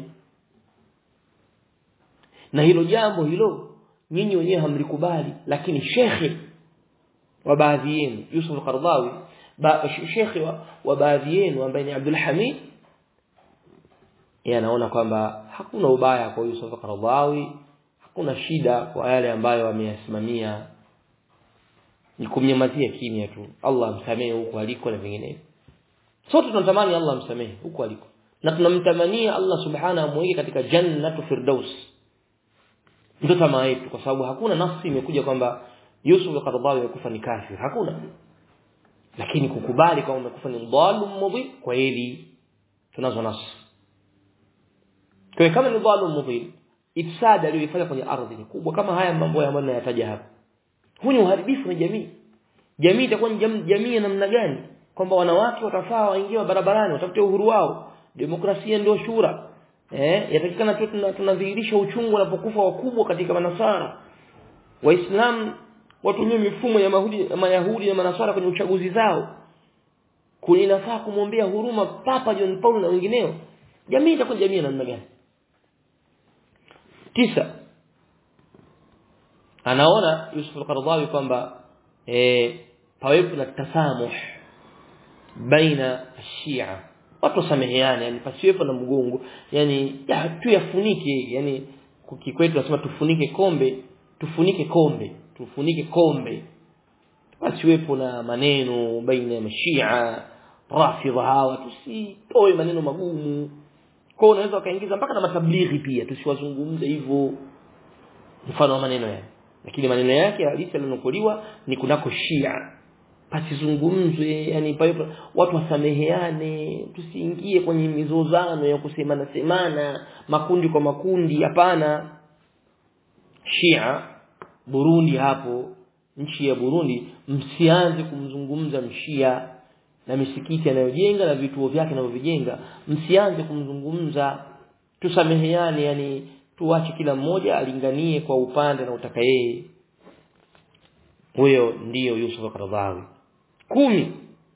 na hilo jambo hilo nyinyi wenyewe hamlikubali lakini shekhe wa baadhi yenu Yusuf Qaradawi ba, shekhe wa, wa baadhi yenu ambaye ni Abdul Hamid yeye anaona kwamba hakuna ubaya kwa Yusuf Qaradawi hakuna shida kwa yale ambayo ameyasimamia ni kumnyamazia kimya tu Allah amsamehe huko aliko na vinginevyo sote tunatamani Allah amsamehe huko aliko na tunamtamania Allah subhanahu amweke katika jannatu firdaus ndio tamaa yetu kwa sababu hakuna nafsi imekuja kwamba Yusuf Qaradawi amekufa ni kafir hakuna lakini kukubali kama umekufa ni dhalim mudhil kweli tunazo nafsi kwa kama ni dhalim mudhil ifsada aliyofanya kwenye ardhi ni kubwa kama haya mambo ambayo ninayataja hapa huu ni uharibifu na jamii jamii itakuwa ni jamii ya namna gani kwamba wanawake watafaa waingie barabarani watafute uhuru wao demokrasia ndio shura eh yatakikana tu tunadhihirisha uchungu wanapokufa wakubwa katika manasara waislamu watumie mifumo ya mahudi ya mayahudi na manasara kwenye uchaguzi zao kulinafaa kumwombea huruma papa John Paul na wengineo jamii itakuwa jamii namna gani tisa anaona Yusuf al-Qaradawi kwamba eh pawepo na tasamuh baina Shia watu wasameheane yani pasiwepo na mgongo yani ya, tu yafunike yani kikwetu tunasema tufunike kombe tufunike kombe tufunike kombe pasiwepo na maneno baina ya mashia rafidha hawa tusitoe maneno magumu kwa unaweza ukaingiza mpaka na matablighi pia tusiwazungumze hivyo mfano wa maneno yake lakini maneno yake halisi yalionukuliwa ni kunako shia pasizungumzwe yani pawepo watu wasameheane tusiingie kwenye mizozano ya kusemana semana makundi kwa makundi hapana Shia Burundi hapo nchi ya Burundi msianze kumzungumza mshia na misikiti anayojenga na vituo vyake anavyovijenga msianze kumzungumza tusameheane yani tuache kila mmoja alinganie kwa upande na utaka yeye huyo ndiyo Yusuf Qaradawi kumi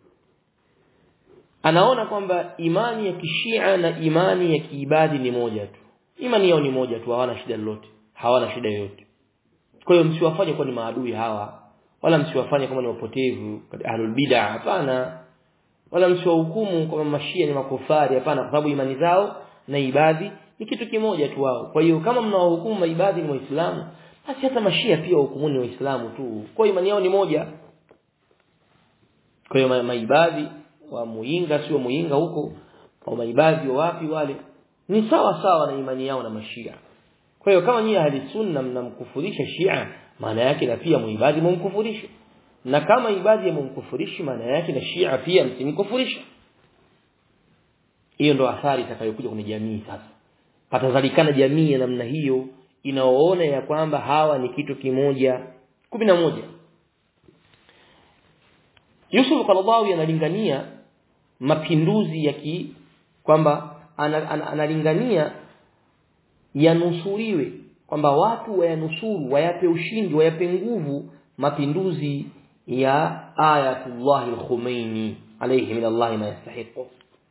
anaona kwamba imani ya kishia na imani ya kiibadi ni moja tu imani yao ni moja tu hawana shida lolote hawana shida yoyote kwa hiyo msiwafanye kuwa ni maadui hawa wala msiwafanye kama ni wapotevu ahlul bid'ah hapana wala msiwahukumu kama mashia ni makofari hapana kwa sababu imani zao na ibadi ni kitu kimoja tu wao kwa hiyo kama mnawahukumu maibadhi ni waislamu basi hata mashia pia wahukumuni waislamu tu kwa imani yao ni moja kwa hiyo maibadhi wa muinga sio muinga huko au maibadhi wa wapi wale ni sawa sawa na imani yao na mashia kwa hiyo kama nyinyi ahli sunna mnamkufurisha shia maana yake na pia muibadhi mumkufurisha na kama ibadhi ya mumkufurishi maana yake na shia pia msimkufurisha hiyo ndo athari itakayokuja kwenye jamii sasa patazalikana jamii ya namna hiyo inaoona ya kwamba hawa ni kitu kimoja kumi na moja Yusuf Qaradawi analingania mapinduzi ya ki kwamba analingania yanusuriwe kwamba watu wayanusuru wayape ushindi wayape nguvu mapinduzi ya ayatullah al-Khomeini alayhi min Allah ma yastahiqu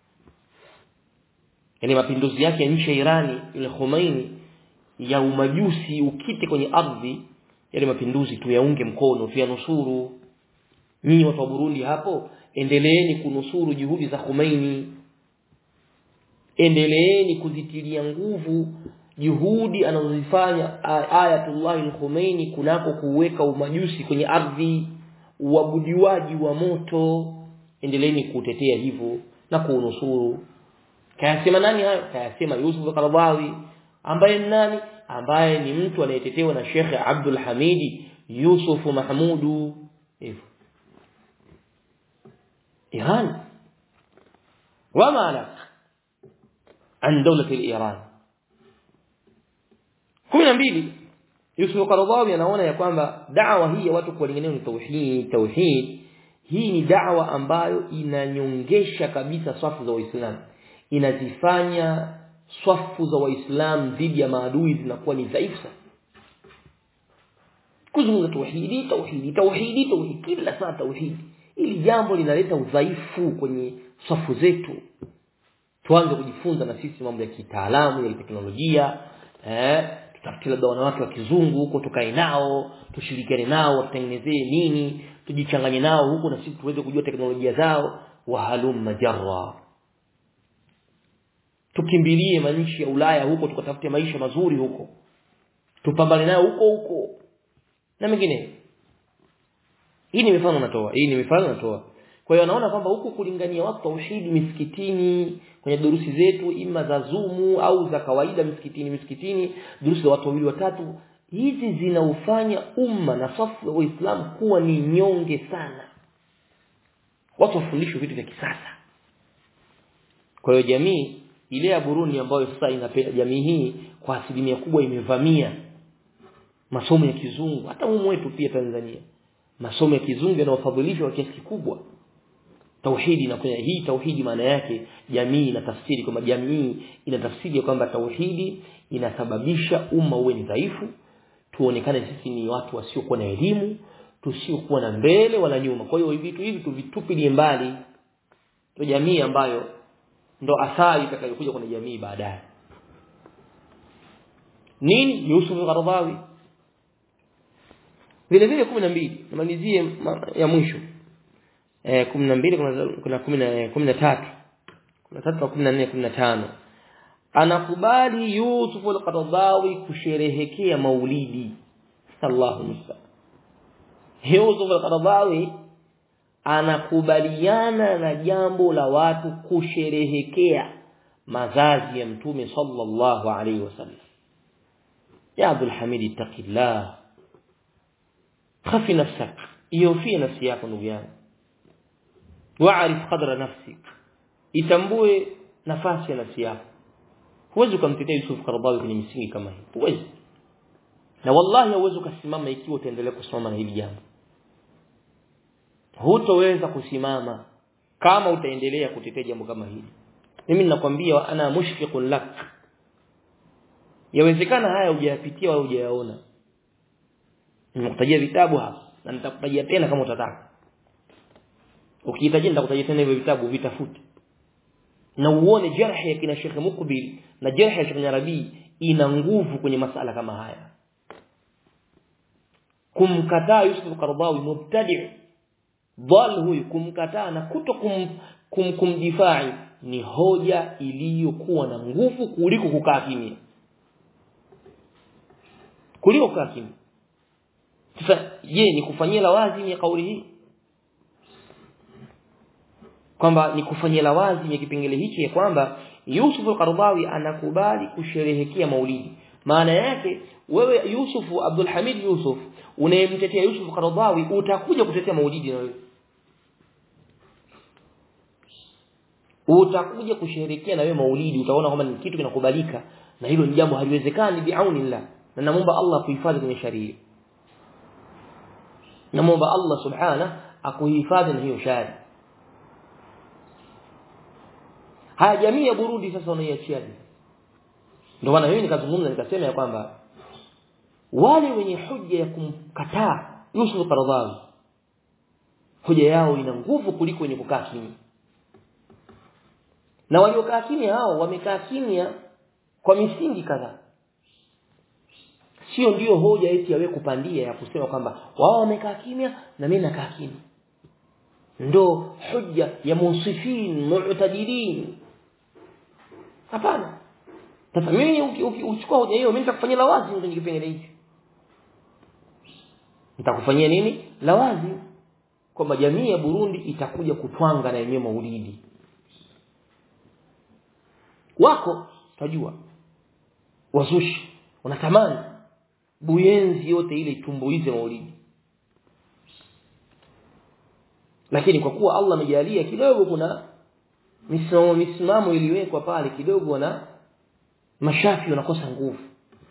yani mapinduzi yake ya nchi ya Irani ile Khomeini ya umajusi ukite kwenye ardhi yale mapinduzi tuyaunge mkono tuyanusuru nyinyi watu wa Burundi hapo endeleeni kunusuru juhudi za Khomeini endeleeni kuzitilia nguvu juhudi anazozifanya Ayatullah al-Khomeini kunako kuweka umajusi kwenye ardhi uabudiwaji wa moto endeleeni kutetea hivyo na kuunusuru kayasema nani hayo kayasema Yusuf al-Qaradawi ambaye ni nani ambaye ni mtu anayetetewa na Sheikh Abdul Hamidi Yusuf Mahmudu hivyo Iran wama lak an dawlat al-Iran 12 Yusuf Qaradawi anaona ya kwamba da'wa hii ya watu kuwalingania ni tauhid tauhid hii ni da'wa ambayo inanyongesha kabisa safu za Waislamu inazifanya swafu za waislamu dhidi ya maadui zinakuwa ni dhaifu sana kuzungumza tauhidi tauhidi tauhidi tauhidi kila saa tauhidi ili jambo linaleta udhaifu kwenye swafu zetu tuanze kujifunza na sisi mambo ya kitaalamu ya teknolojia eh tutafute labda wanawake wa kizungu huko tukae nao tushirikiane nao watutengenezee nini tujichanganye nao huko na sisi tuweze kujua teknolojia zao wahalum majarra tukimbilie manchi ya Ulaya huko tukatafute maisha mazuri huko tupambane nayo huko huko na mengine hii ni mifano natoa hii ni mifano natoa kwa hiyo naona kwamba huku kulingania watu tauhidi misikitini kwenye durusi zetu ima za zumu au za kawaida misikitini misikitini durusi za watu wawili watatu hizi zinaufanya umma na safu ya Waislamu kuwa ni nyonge sana watu wafundishwe vitu vya kisasa kwa hiyo jamii ile ya Burundi ambayo sasa inapenda jamii hii kwa asilimia kubwa imevamia masomo ya kizungu hata humu wetu pia Tanzania masomo ya kizungu yanayofadhilishwa kwa kiasi kikubwa tauhidi inakuwa hii tauhidi maana yake jamii inatafsiri kwamba jamii inatafsiri kwamba tauhidi inasababisha umma uwe ni dhaifu tuonekane sisi ni watu wasiokuwa na elimu tusiokuwa na mbele wala nyuma kwa hiyo vitu hivi tuvitupilie mbali to jamii ambayo ndo athari itakayokuja kwenye jamii baadaye nini Yusuf al-Qaradawi vile vile 12 namalizie ya mwisho eh 12 kuna kuna 10 13 13 14 15 anakubali Yusuf al-Qaradawi kusherehekea maulidi Allahu musta'an Yusuf al-Qaradawi anakubaliana na jambo la watu kusherehekea mazazi ya mtume sallallahu alaihi wasallam ya Abdul Hamid ittaqillah khafi nafsak iofie nafsi yako ndugu yangu waarif qadra nafsik itambue nafasi ya nafsi yako huwezi kumtetea Yusuf Qaradawi kwenye misingi kama hii huwezi na wallahi huwezi ukasimama ikiwa utaendelea kusimama na hili jambo hutoweza kusimama kama utaendelea kutetea jambo kama hili mimi ninakwambia ana mushfiqun lak yawezekana haya hujayapitia au hujayaona nimekutajia vitabu hapa na nitakutajia tena kama utataka ukihitajia nitakutajia tena hivyo vitabu vitafute na uone jarhi ya kina Sheikh Mukbil na jarhi ya Sheikh Arabi ina nguvu kwenye masala kama haya kumkataa Yusuf Qaradawi mubtadi' dhal huyu kumkataa na kuto kum, kum, kumdifai ni hoja iliyokuwa na nguvu kuliko kukaa kimya kuliko kukaa kimya sasa je ni kufanyia lawazimi ya kauli hii kwamba ni kufanyia lawazimi ya kipengele hichi ya kwamba Yusuf al-Qaradawi anakubali kusherehekea maulidi maana yake wewe Yusuf Abdul Hamid Yusuf unayemtetea Yusuf al-Qaradawi utakuja kutetea maulidi na wewe utakuja kusherehekea na wewe maulidi utaona kwamba ni kitu kinakubalika na hilo ni jambo haliwezekani biaunillah na namuomba Allah kuhifadhi kwenye sharia namuomba Allah subhana akuhifadhi na hiyo sharia haya jamii ya Burundi sasa wanaiachiaje ndio maana mimi nikazungumza nikasema ya kwamba wale wenye hoja ya kumkataa Yusuf Qaradawi hoja yao ina nguvu kuliko wenye kukaa kimya na waliokaa kimya hao wamekaa kimya kwa misingi kadhaa sio ndiyo hoja eti yawe kupandia ya kusema kwamba wao wamekaa kimya na mimi nakaa kimya ndo hoja ya musifin mu'tadilin hapana sasa mimi ukichukua hoja hiyo mimi nitakufanyia lawazi kwenye kipengele hichi nitakufanyia nini lawazi kwamba jamii ya Burundi itakuja kutwanga na yenyewe maulidi wako tajua wazushi unatamani buyenzi yote ile itumbuize maulidi lakini kwa kuwa Allah amejalia kidogo kuna misimamo misimamo iliwekwa pale kidogo na mashafi wanakosa nguvu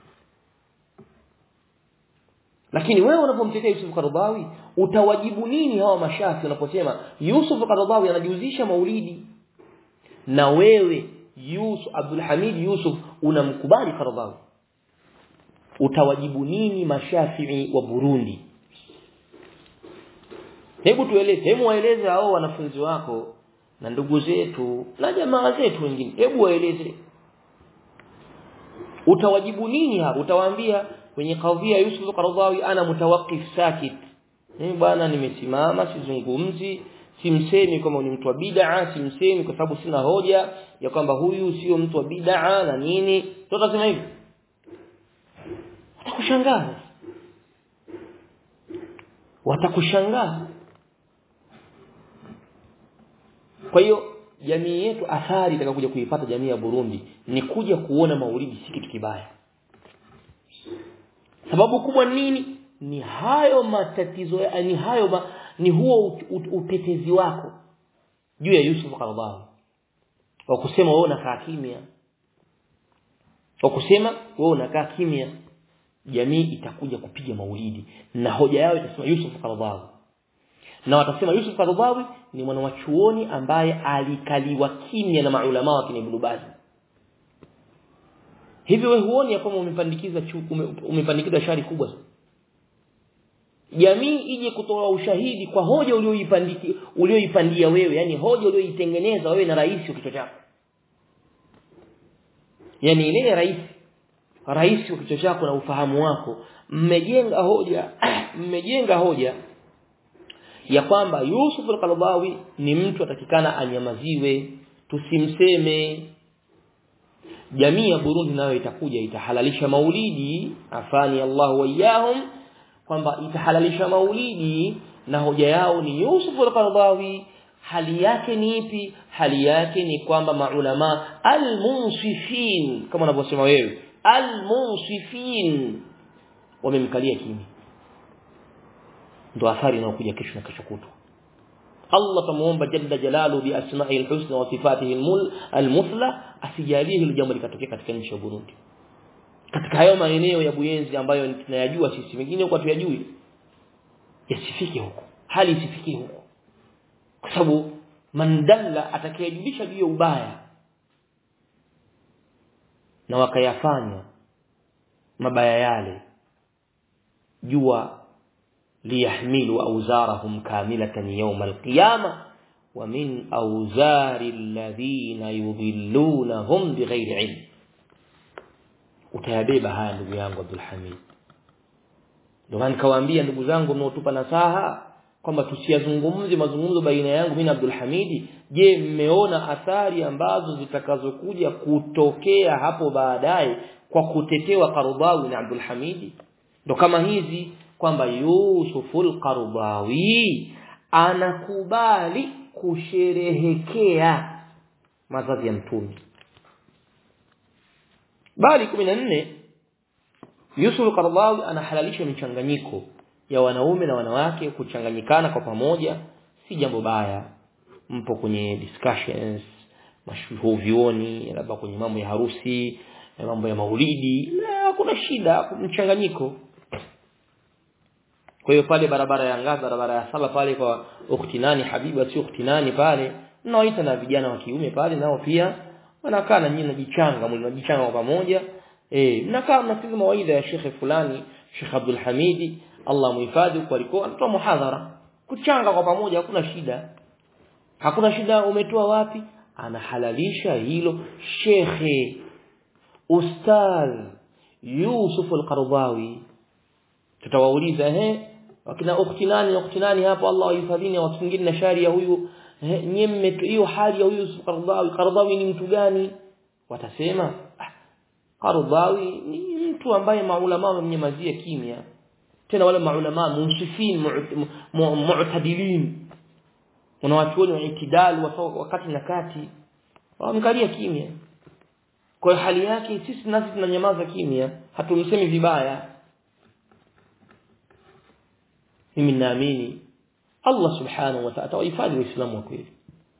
lakini wewe unapomtetea Yusuf Qaradawi utawajibu nini hawa mashafi wanaposema Yusuf Qaradawi anajihusisha maulidi na wewe Yusuf Abdul Hamid Yusuf unamkubali Qaradawi utawajibu nini mashafii wa Burundi hebu tueleze hebu waeleze hao wanafunzi wako na ndugu zetu na jamaa zetu wengine hebu waeleze utawajibu nini hapo utawaambia kwenye kadhia Yusuf Qaradawi ana mutawaqqif sakit mimi bwana nimesimama sizungumzi simsemi kama ni mtu wa bid'a simsemi kwa sababu sina hoja ya kwamba huyu sio mtu wa bid'a na nini tutasema hivi watakushangaa watakushangaa kwa hiyo jamii yetu athari itakayokuja kuipata jamii ya Burundi ni kuja kuona maulidi si kitu kibaya sababu kubwa nini ni hayo matatizo ni hayo ma, ni huo utetezi wako juu ya Yusuf Qaradawi wa kusema wewe unakaa kimya wa kusema wewe unakaa kimya jamii itakuja kupiga maulidi na hoja yao itasema Yusuf Qaradawi na watasema Yusuf Qaradawi ni mwana wa chuoni ambaye alikaliwa kimya na maulama wa kina Ibn Baz hivyo wewe huoni ya kwamba umepandikiza umepandikiza shari kubwa jamii ije kutoa ushahidi kwa hoja ulioipandiki ulioipandia wewe yani hoja ulioitengeneza wewe na rais wa kichwa chako yani ile rais rais wa kichwa chako na ufahamu wako mmejenga hoja mmejenga hoja ya kwamba Yusuf al-Qaradawi ni mtu atakikana anyamaziwe tusimseme jamii ya Burundi nayo itakuja itahalalisha maulidi afani Allah wayahum kwamba itahalalisha maulidi na hoja yao ni Yusuf al-Qaradawi hali yake ni ipi hali yake ni kwamba maulama al-munsifin kama unavyosema wewe al-munsifin wamemkalia kimya ndo athari inayokuja kesho na kesho kutwa Allah tumuomba jalla jalalu bi asma'i al-husna wa sifatihi al-muthla asijalie hilo jambo likatokea katika nchi ya Burundi katika hayo maeneo ya Buyenzi ambayo tunayajua sisi mengine huko tuyajui yasifike huko hali isifike huko kwa sababu mandalla atakayejulisha juu ya ubaya na wakayafanya mabaya yale jua liyahmilu awzarahum kamilatan yawm alqiyama wa min awzari alladhina yudhillunahum bighairi ilm utayabeba haya ndugu yangu Abdul Hamid ndio maana nikawaambia ndugu zangu mnaotupa nasaha kwamba tusiyazungumze mazungumzo baina yangu mimi na Abdul Hamidi je mmeona athari ambazo zitakazokuja kutokea hapo baadaye kwa kutetewa Qardawi na Abdul Hamidi ndo kama hizi kwamba Yusuful Qardawi anakubali kusherehekea mazazi ya mtume bali 14 Yusuf Qardawi anahalalisha michanganyiko ya wanaume na wanawake kuchanganyikana kwa pamoja si jambo baya mpo kwenye discussions mashuhuvioni labda kwenye mambo ya harusi mambo ya maulidi na kuna shida mchanganyiko kwa hiyo pale barabara ya ngazi barabara ya saba pale kwa uktinani habiba sio uktinani pale nawaita na vijana wa kiume pale nao pia wanakaa na nyinyi najichanga mnajichanga kwa pamoja eh mnakaa mnasikiza mawaidha ya shekhe fulani Sheikh Abdul Hamidi Allah muhifadhi huko alikuwa anatoa muhadhara kuchanga kwa pamoja hakuna shida hakuna shida umetoa wapi anahalalisha hilo shekhe ustadh Yusuf al-Qardawi tutawauliza ehe wakina ukhti nani ukhti nani hapo Allah wahifadhini watu wengine na shari ya huyu nyemme hiyo hali ya huyu Yusuf Qardawi Qardawi ni mtu gani watasema Qardawi ni mtu ambaye maulama wamnyamazia kimya tena wale maulama munsifin mu'tadilin unawachuoni wa itidal wakati na kati wamkalia kimya kwa hali yake sisi nasi tunanyamaza kimya hatumsemi vibaya mimi naamini Allah subhanahu wa ta'ala atawahifadhi waislamu wa kweli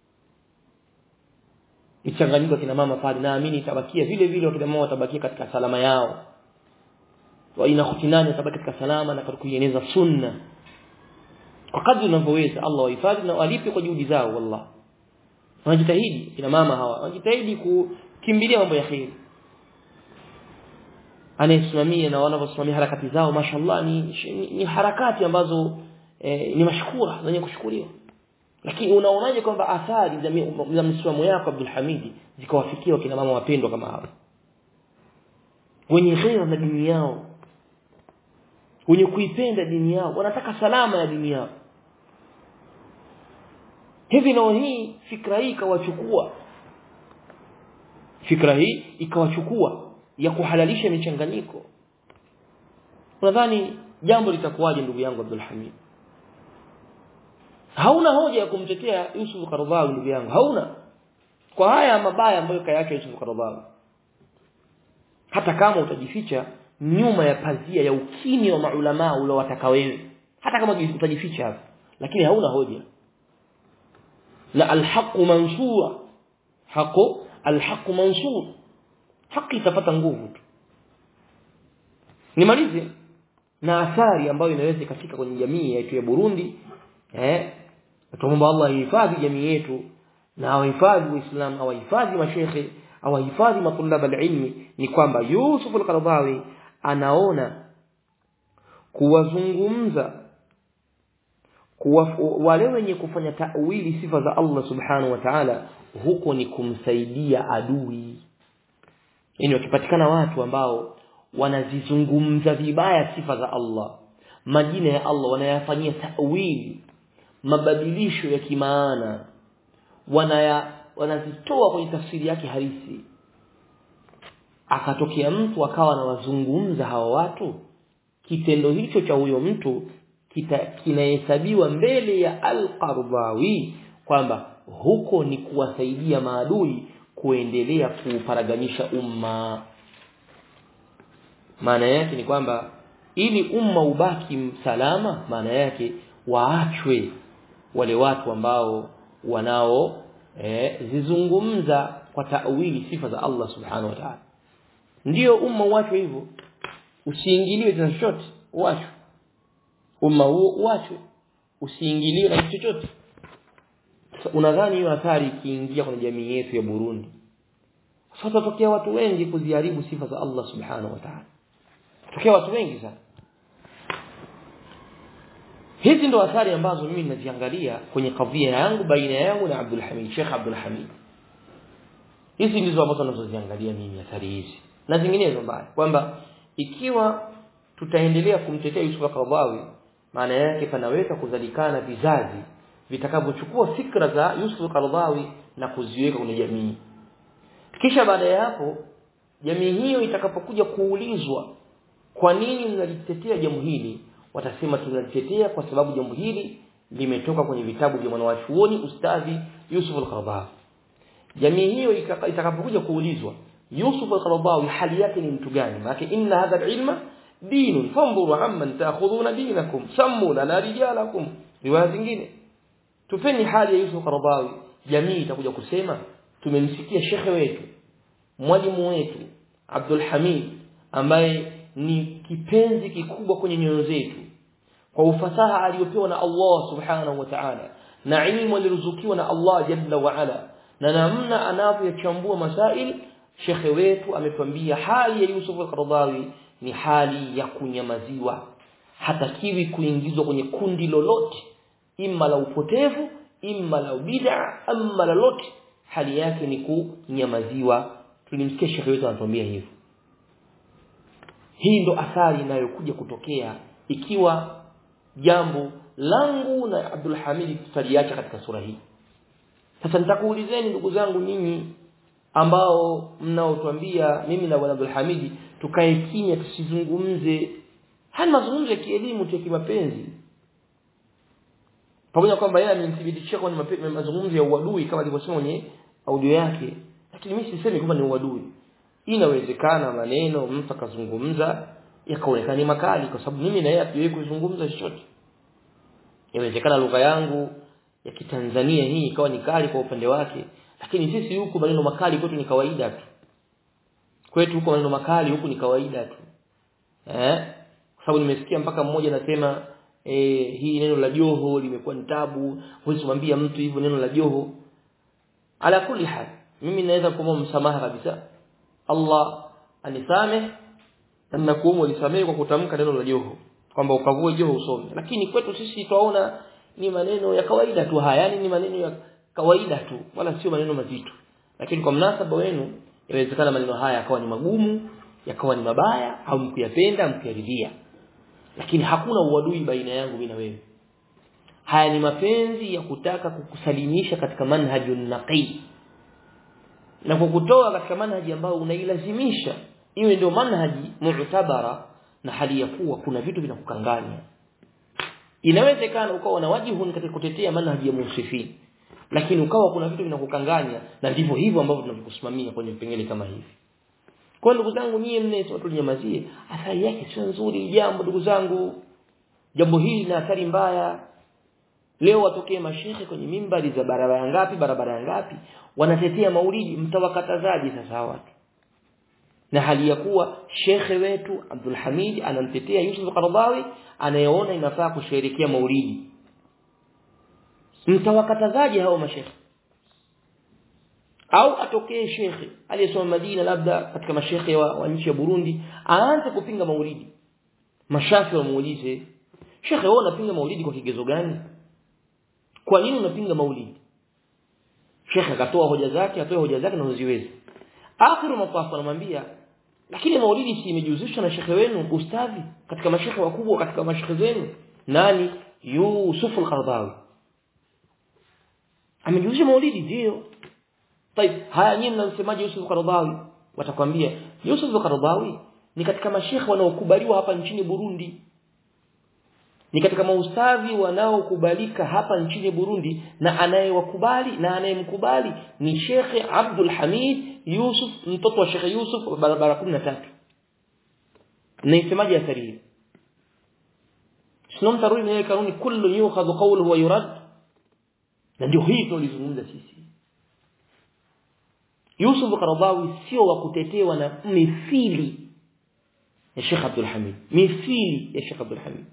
ichanganyiko kina mama pale naamini itabakia vile vile wakina mama watabakia katika salama yao wa ina khutinani watabaki katika salama na katika kuieneza sunna kwa kadri unavyoweza Allah wahifadhi na walipe kwa juhudi zao wallah wanajitahidi kina mama hawa wanajitahidi kukimbilia mambo ya kheri anayesimamia na wanavyosimamia harakati zao mashallah ni, ni, ni harakati ambazo eh, ni mashkura zenye kushukuriwa lakini unaonaje kwamba athari za msimamo yako Abdul Hamidi zikawafikia wakina mama wapendwa kama hawa wenye ghera na dini yao wenye kuipenda dini yao wanataka salama ya dini yao hivi leo hii fikra hii ikawachukua fikra hii ikawachukua ya kuhalalisha michanganyiko unadhani jambo litakuwaje ndugu yangu Abdul Hamid hauna hoja ya kumtetea Yusuf Qaradawi ndugu yangu hauna kwa haya mabaya ambayo kayake Yusuf Qaradawi hata kama utajificha nyuma ya pazia ya ukimya wa maulama uliowataka wewe hata kama utajificha hapo lakini hauna hoja na alhaqu mansura haqu alhaqu mansur haki itapata nguvu tu nimalize na athari ambayo inaweza ikafika kwenye jamii yetu ya Burundi eh tuomba Allah ihifadhi jamii yetu na awahifadhi waislamu awahifadhi mashekhe awahifadhi matulab alilmi ni kwamba Yusuf al-Qaradawi anaona kuwazungumza kuwa wale wenye kufanya tawili sifa za Allah subhanahu wa ta'ala huko ni kumsaidia adui yani wakipatikana watu ambao wanazizungumza vibaya sifa za Allah majina ya Allah wanayafanyia tawili mabadilisho ya kimaana wanaya wanazitoa kwenye tafsiri yake halisi akatokea mtu akawa anawazungumza hawa watu kitendo hicho cha huyo mtu kinahesabiwa mbele ya al-Qardawi kwamba huko ni kuwasaidia maadui kuendelea kuuparaganisha umma maana yake ni kwamba ili umma ubaki salama maana yake waachwe wale watu ambao wanao eh, zizungumza kwa tawili sifa za Allah subhanahu wa ta'ala ndio umma uachwe hivyo usiingiliwe na chochote uachwe umma huo uachwe usiingiliwe na chochote unadhani hiyo athari ikiingia kwenye jamii yetu ya Burundi sasa tokea watu wengi kuziharibu sifa za Allah subhanahu wa ta'ala tokea watu wengi sana hizi ndo athari ambazo mimi ninaziangalia kwenye kadhia yangu baina yangu na Abdul Hamid Sheikh Abdul Hamid hizi ndizo ambazo ninazoziangalia mimi athari hizi na zinginezo mbaya kwamba ikiwa tutaendelea kumtetea Yusuf al-Qaradawi maana yake panaweza kuzalikana vizazi vitakavyochukua fikra za Yusuf al-Qaradawi na kuziweka kwenye jamii kisha baada ya hapo jamii hiyo itakapokuja kuulizwa kwa nini mnalitetea jambo hili watasema tunalitetea kwa sababu jambo hili limetoka kwenye vitabu vya mwanawachuoni ustadhi Yusuf al-Qaradawi jamii hiyo itakapokuja kuulizwa Yusuf al-Qaradawi hali yake ni mtu gani maana inna hadha al-ilma dinun fanzuru amman ta'khudhuna dinakum sammu lana rijalakum riwaya zingine tupeni hali ya Yusuf al-Qaradawi jamii itakuja kusema tumemsikia shekhe wetu mwalimu wetu Abdul Hamid ambaye ni kipenzi kikubwa kwenye nyoyo zetu kwa ufasaha aliyopewa na Allah subhanahu wa ta'ala na ilmu aliruzukiwa na Allah jalla wa ala na namna anavyochambua masail shekhe wetu ametuambia hali ya Yusuf al-Qaradawi ni hali ya kunyamaziwa hatakiwi kuingizwa kwenye kundi lolote imma la upotevu imma la bid'a amma lolote hali yake ni kunyamaziwa tulimsikia shekhe wetu anatuambia hivyo hii ndo athari inayokuja kutokea ikiwa jambo langu na Abdul Hamid tutaliacha katika sura hii sasa nitakuulizeni ndugu zangu nyinyi ambao mnaotuambia mimi na bwana Abdul Hamid tukae kimya tusizungumze haya mazungumzo ya kielimu tu ya kimapenzi pamoja kwamba yeye amenithibitishia kwa mazungumzo ya uadui kama alivyosema kwenye audio yake lakini mimi sisemi kwamba ni uadui inawezekana maneno mtu akazungumza yakaonekana ni makali kwa sababu mimi na yeye hatujawahi kuzungumza chochote inawezekana lugha yangu ya kitanzania hii ikawa ni kali kwa upande wake lakini sisi huku maneno makali kwetu ni kawaida tu kwetu huko maneno makali huku ni kawaida tu eh kwa sababu nimesikia mpaka mmoja anasema eh hii neno la joho limekuwa ni tabu huwezi kumwambia mtu hivyo neno la joho ala kulli hal mimi naweza kuomba msamaha kabisa Allah anisameh na nakuomba unisamehe kwa kutamka neno la joho kwamba ukavue joho usome lakini kwetu sisi twaona ni maneno ya kawaida tu haya yani ni maneno ya kawaida tu wala sio maneno mazito lakini kwa mnasaba wenu inawezekana maneno haya yakawa ni magumu yakawa ni mabaya au mkuyapenda mkuyaridhia lakini hakuna uadui baina yangu mimi na wewe haya ni mapenzi ya kutaka kukusalimisha katika manhaji naqi na kukutoa katika manhaji ambayo unailazimisha iwe ndio manhaji mu'tabara na hali ya kuwa kuna vitu vinakukanganya inawezekana ukawa na wajibu katika kutetea manhaji ya musifin lakini ukawa kuna vitu vinakukanganya na ndivyo hivyo ambavyo tunavyokusimamia kwenye vipengele kama hivi kwa ndugu zangu nyie mne watu nyamazie athari yake sio nzuri jambo ndugu zangu jambo hili lina athari mbaya leo watokee mashehe kwenye mimbari za barabara ngapi barabara ngapi wanatetea maulidi mtawakatazaji sasa watu na hali ya kuwa shekhe wetu Abdul Hamid anamtetea Yusuf Qaradawi anayeona inafaa kusherehekea maulidi mtawakatazaje hao mashekhe au atokee shekhe aliyesoma Madina labda katika mashekhe wa, wa nchi ya Burundi aanze kupinga maulidi mashafi wamuulize shekhe wewe unapinga maulidi kwa kigezo gani kwa nini unapinga maulidi shekhe akatoa hoja zake atoe hoja zake na uziwezi akhiru mapafu anamwambia lakini maulidi si imejihusishwa na shekhe wenu ustadhi katika mashekhe wakubwa katika mashekhe zenu nani Yusuf al-Qaradawi amejihusisha maulidi ndio طيب haya nyinyi mnamsemaje Yusuf Qaradawi watakwambia Yusuf Qaradawi ni katika mashekhe wanaokubaliwa hapa nchini Burundi ni katika maustadhi wanaokubalika hapa nchini Burundi na anayewakubali na anayemkubali ni Shekhe Abdul Hamid Yusuf mtoto wa Shekhe Yusuf barabara 13 naisemaje athari hii sio mtarudi na kanuni kullu yukhadhu qawluhu wa yurad na ndio hii tunalizungumza sisi Yusuf Qaradawi sio wa kutetewa na mithili ya Sheikh Abdul Hamid mithili ya Sheikh Abdul Hamid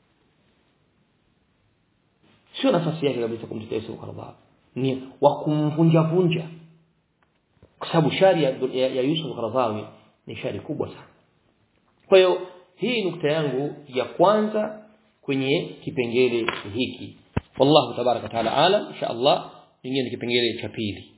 sio nafasi yake kabisa kumtetea Yusuf Qaradawi ni wa kumvunja vunja kwa sababu shari ya, ya, ya Yusuf Qaradawi ni shari kubwa sana kwa hiyo hii nukta yangu ya kwanza kwenye kipengele hiki wallahu tabaraka taala alam insha Allah nyingine kipengele cha pili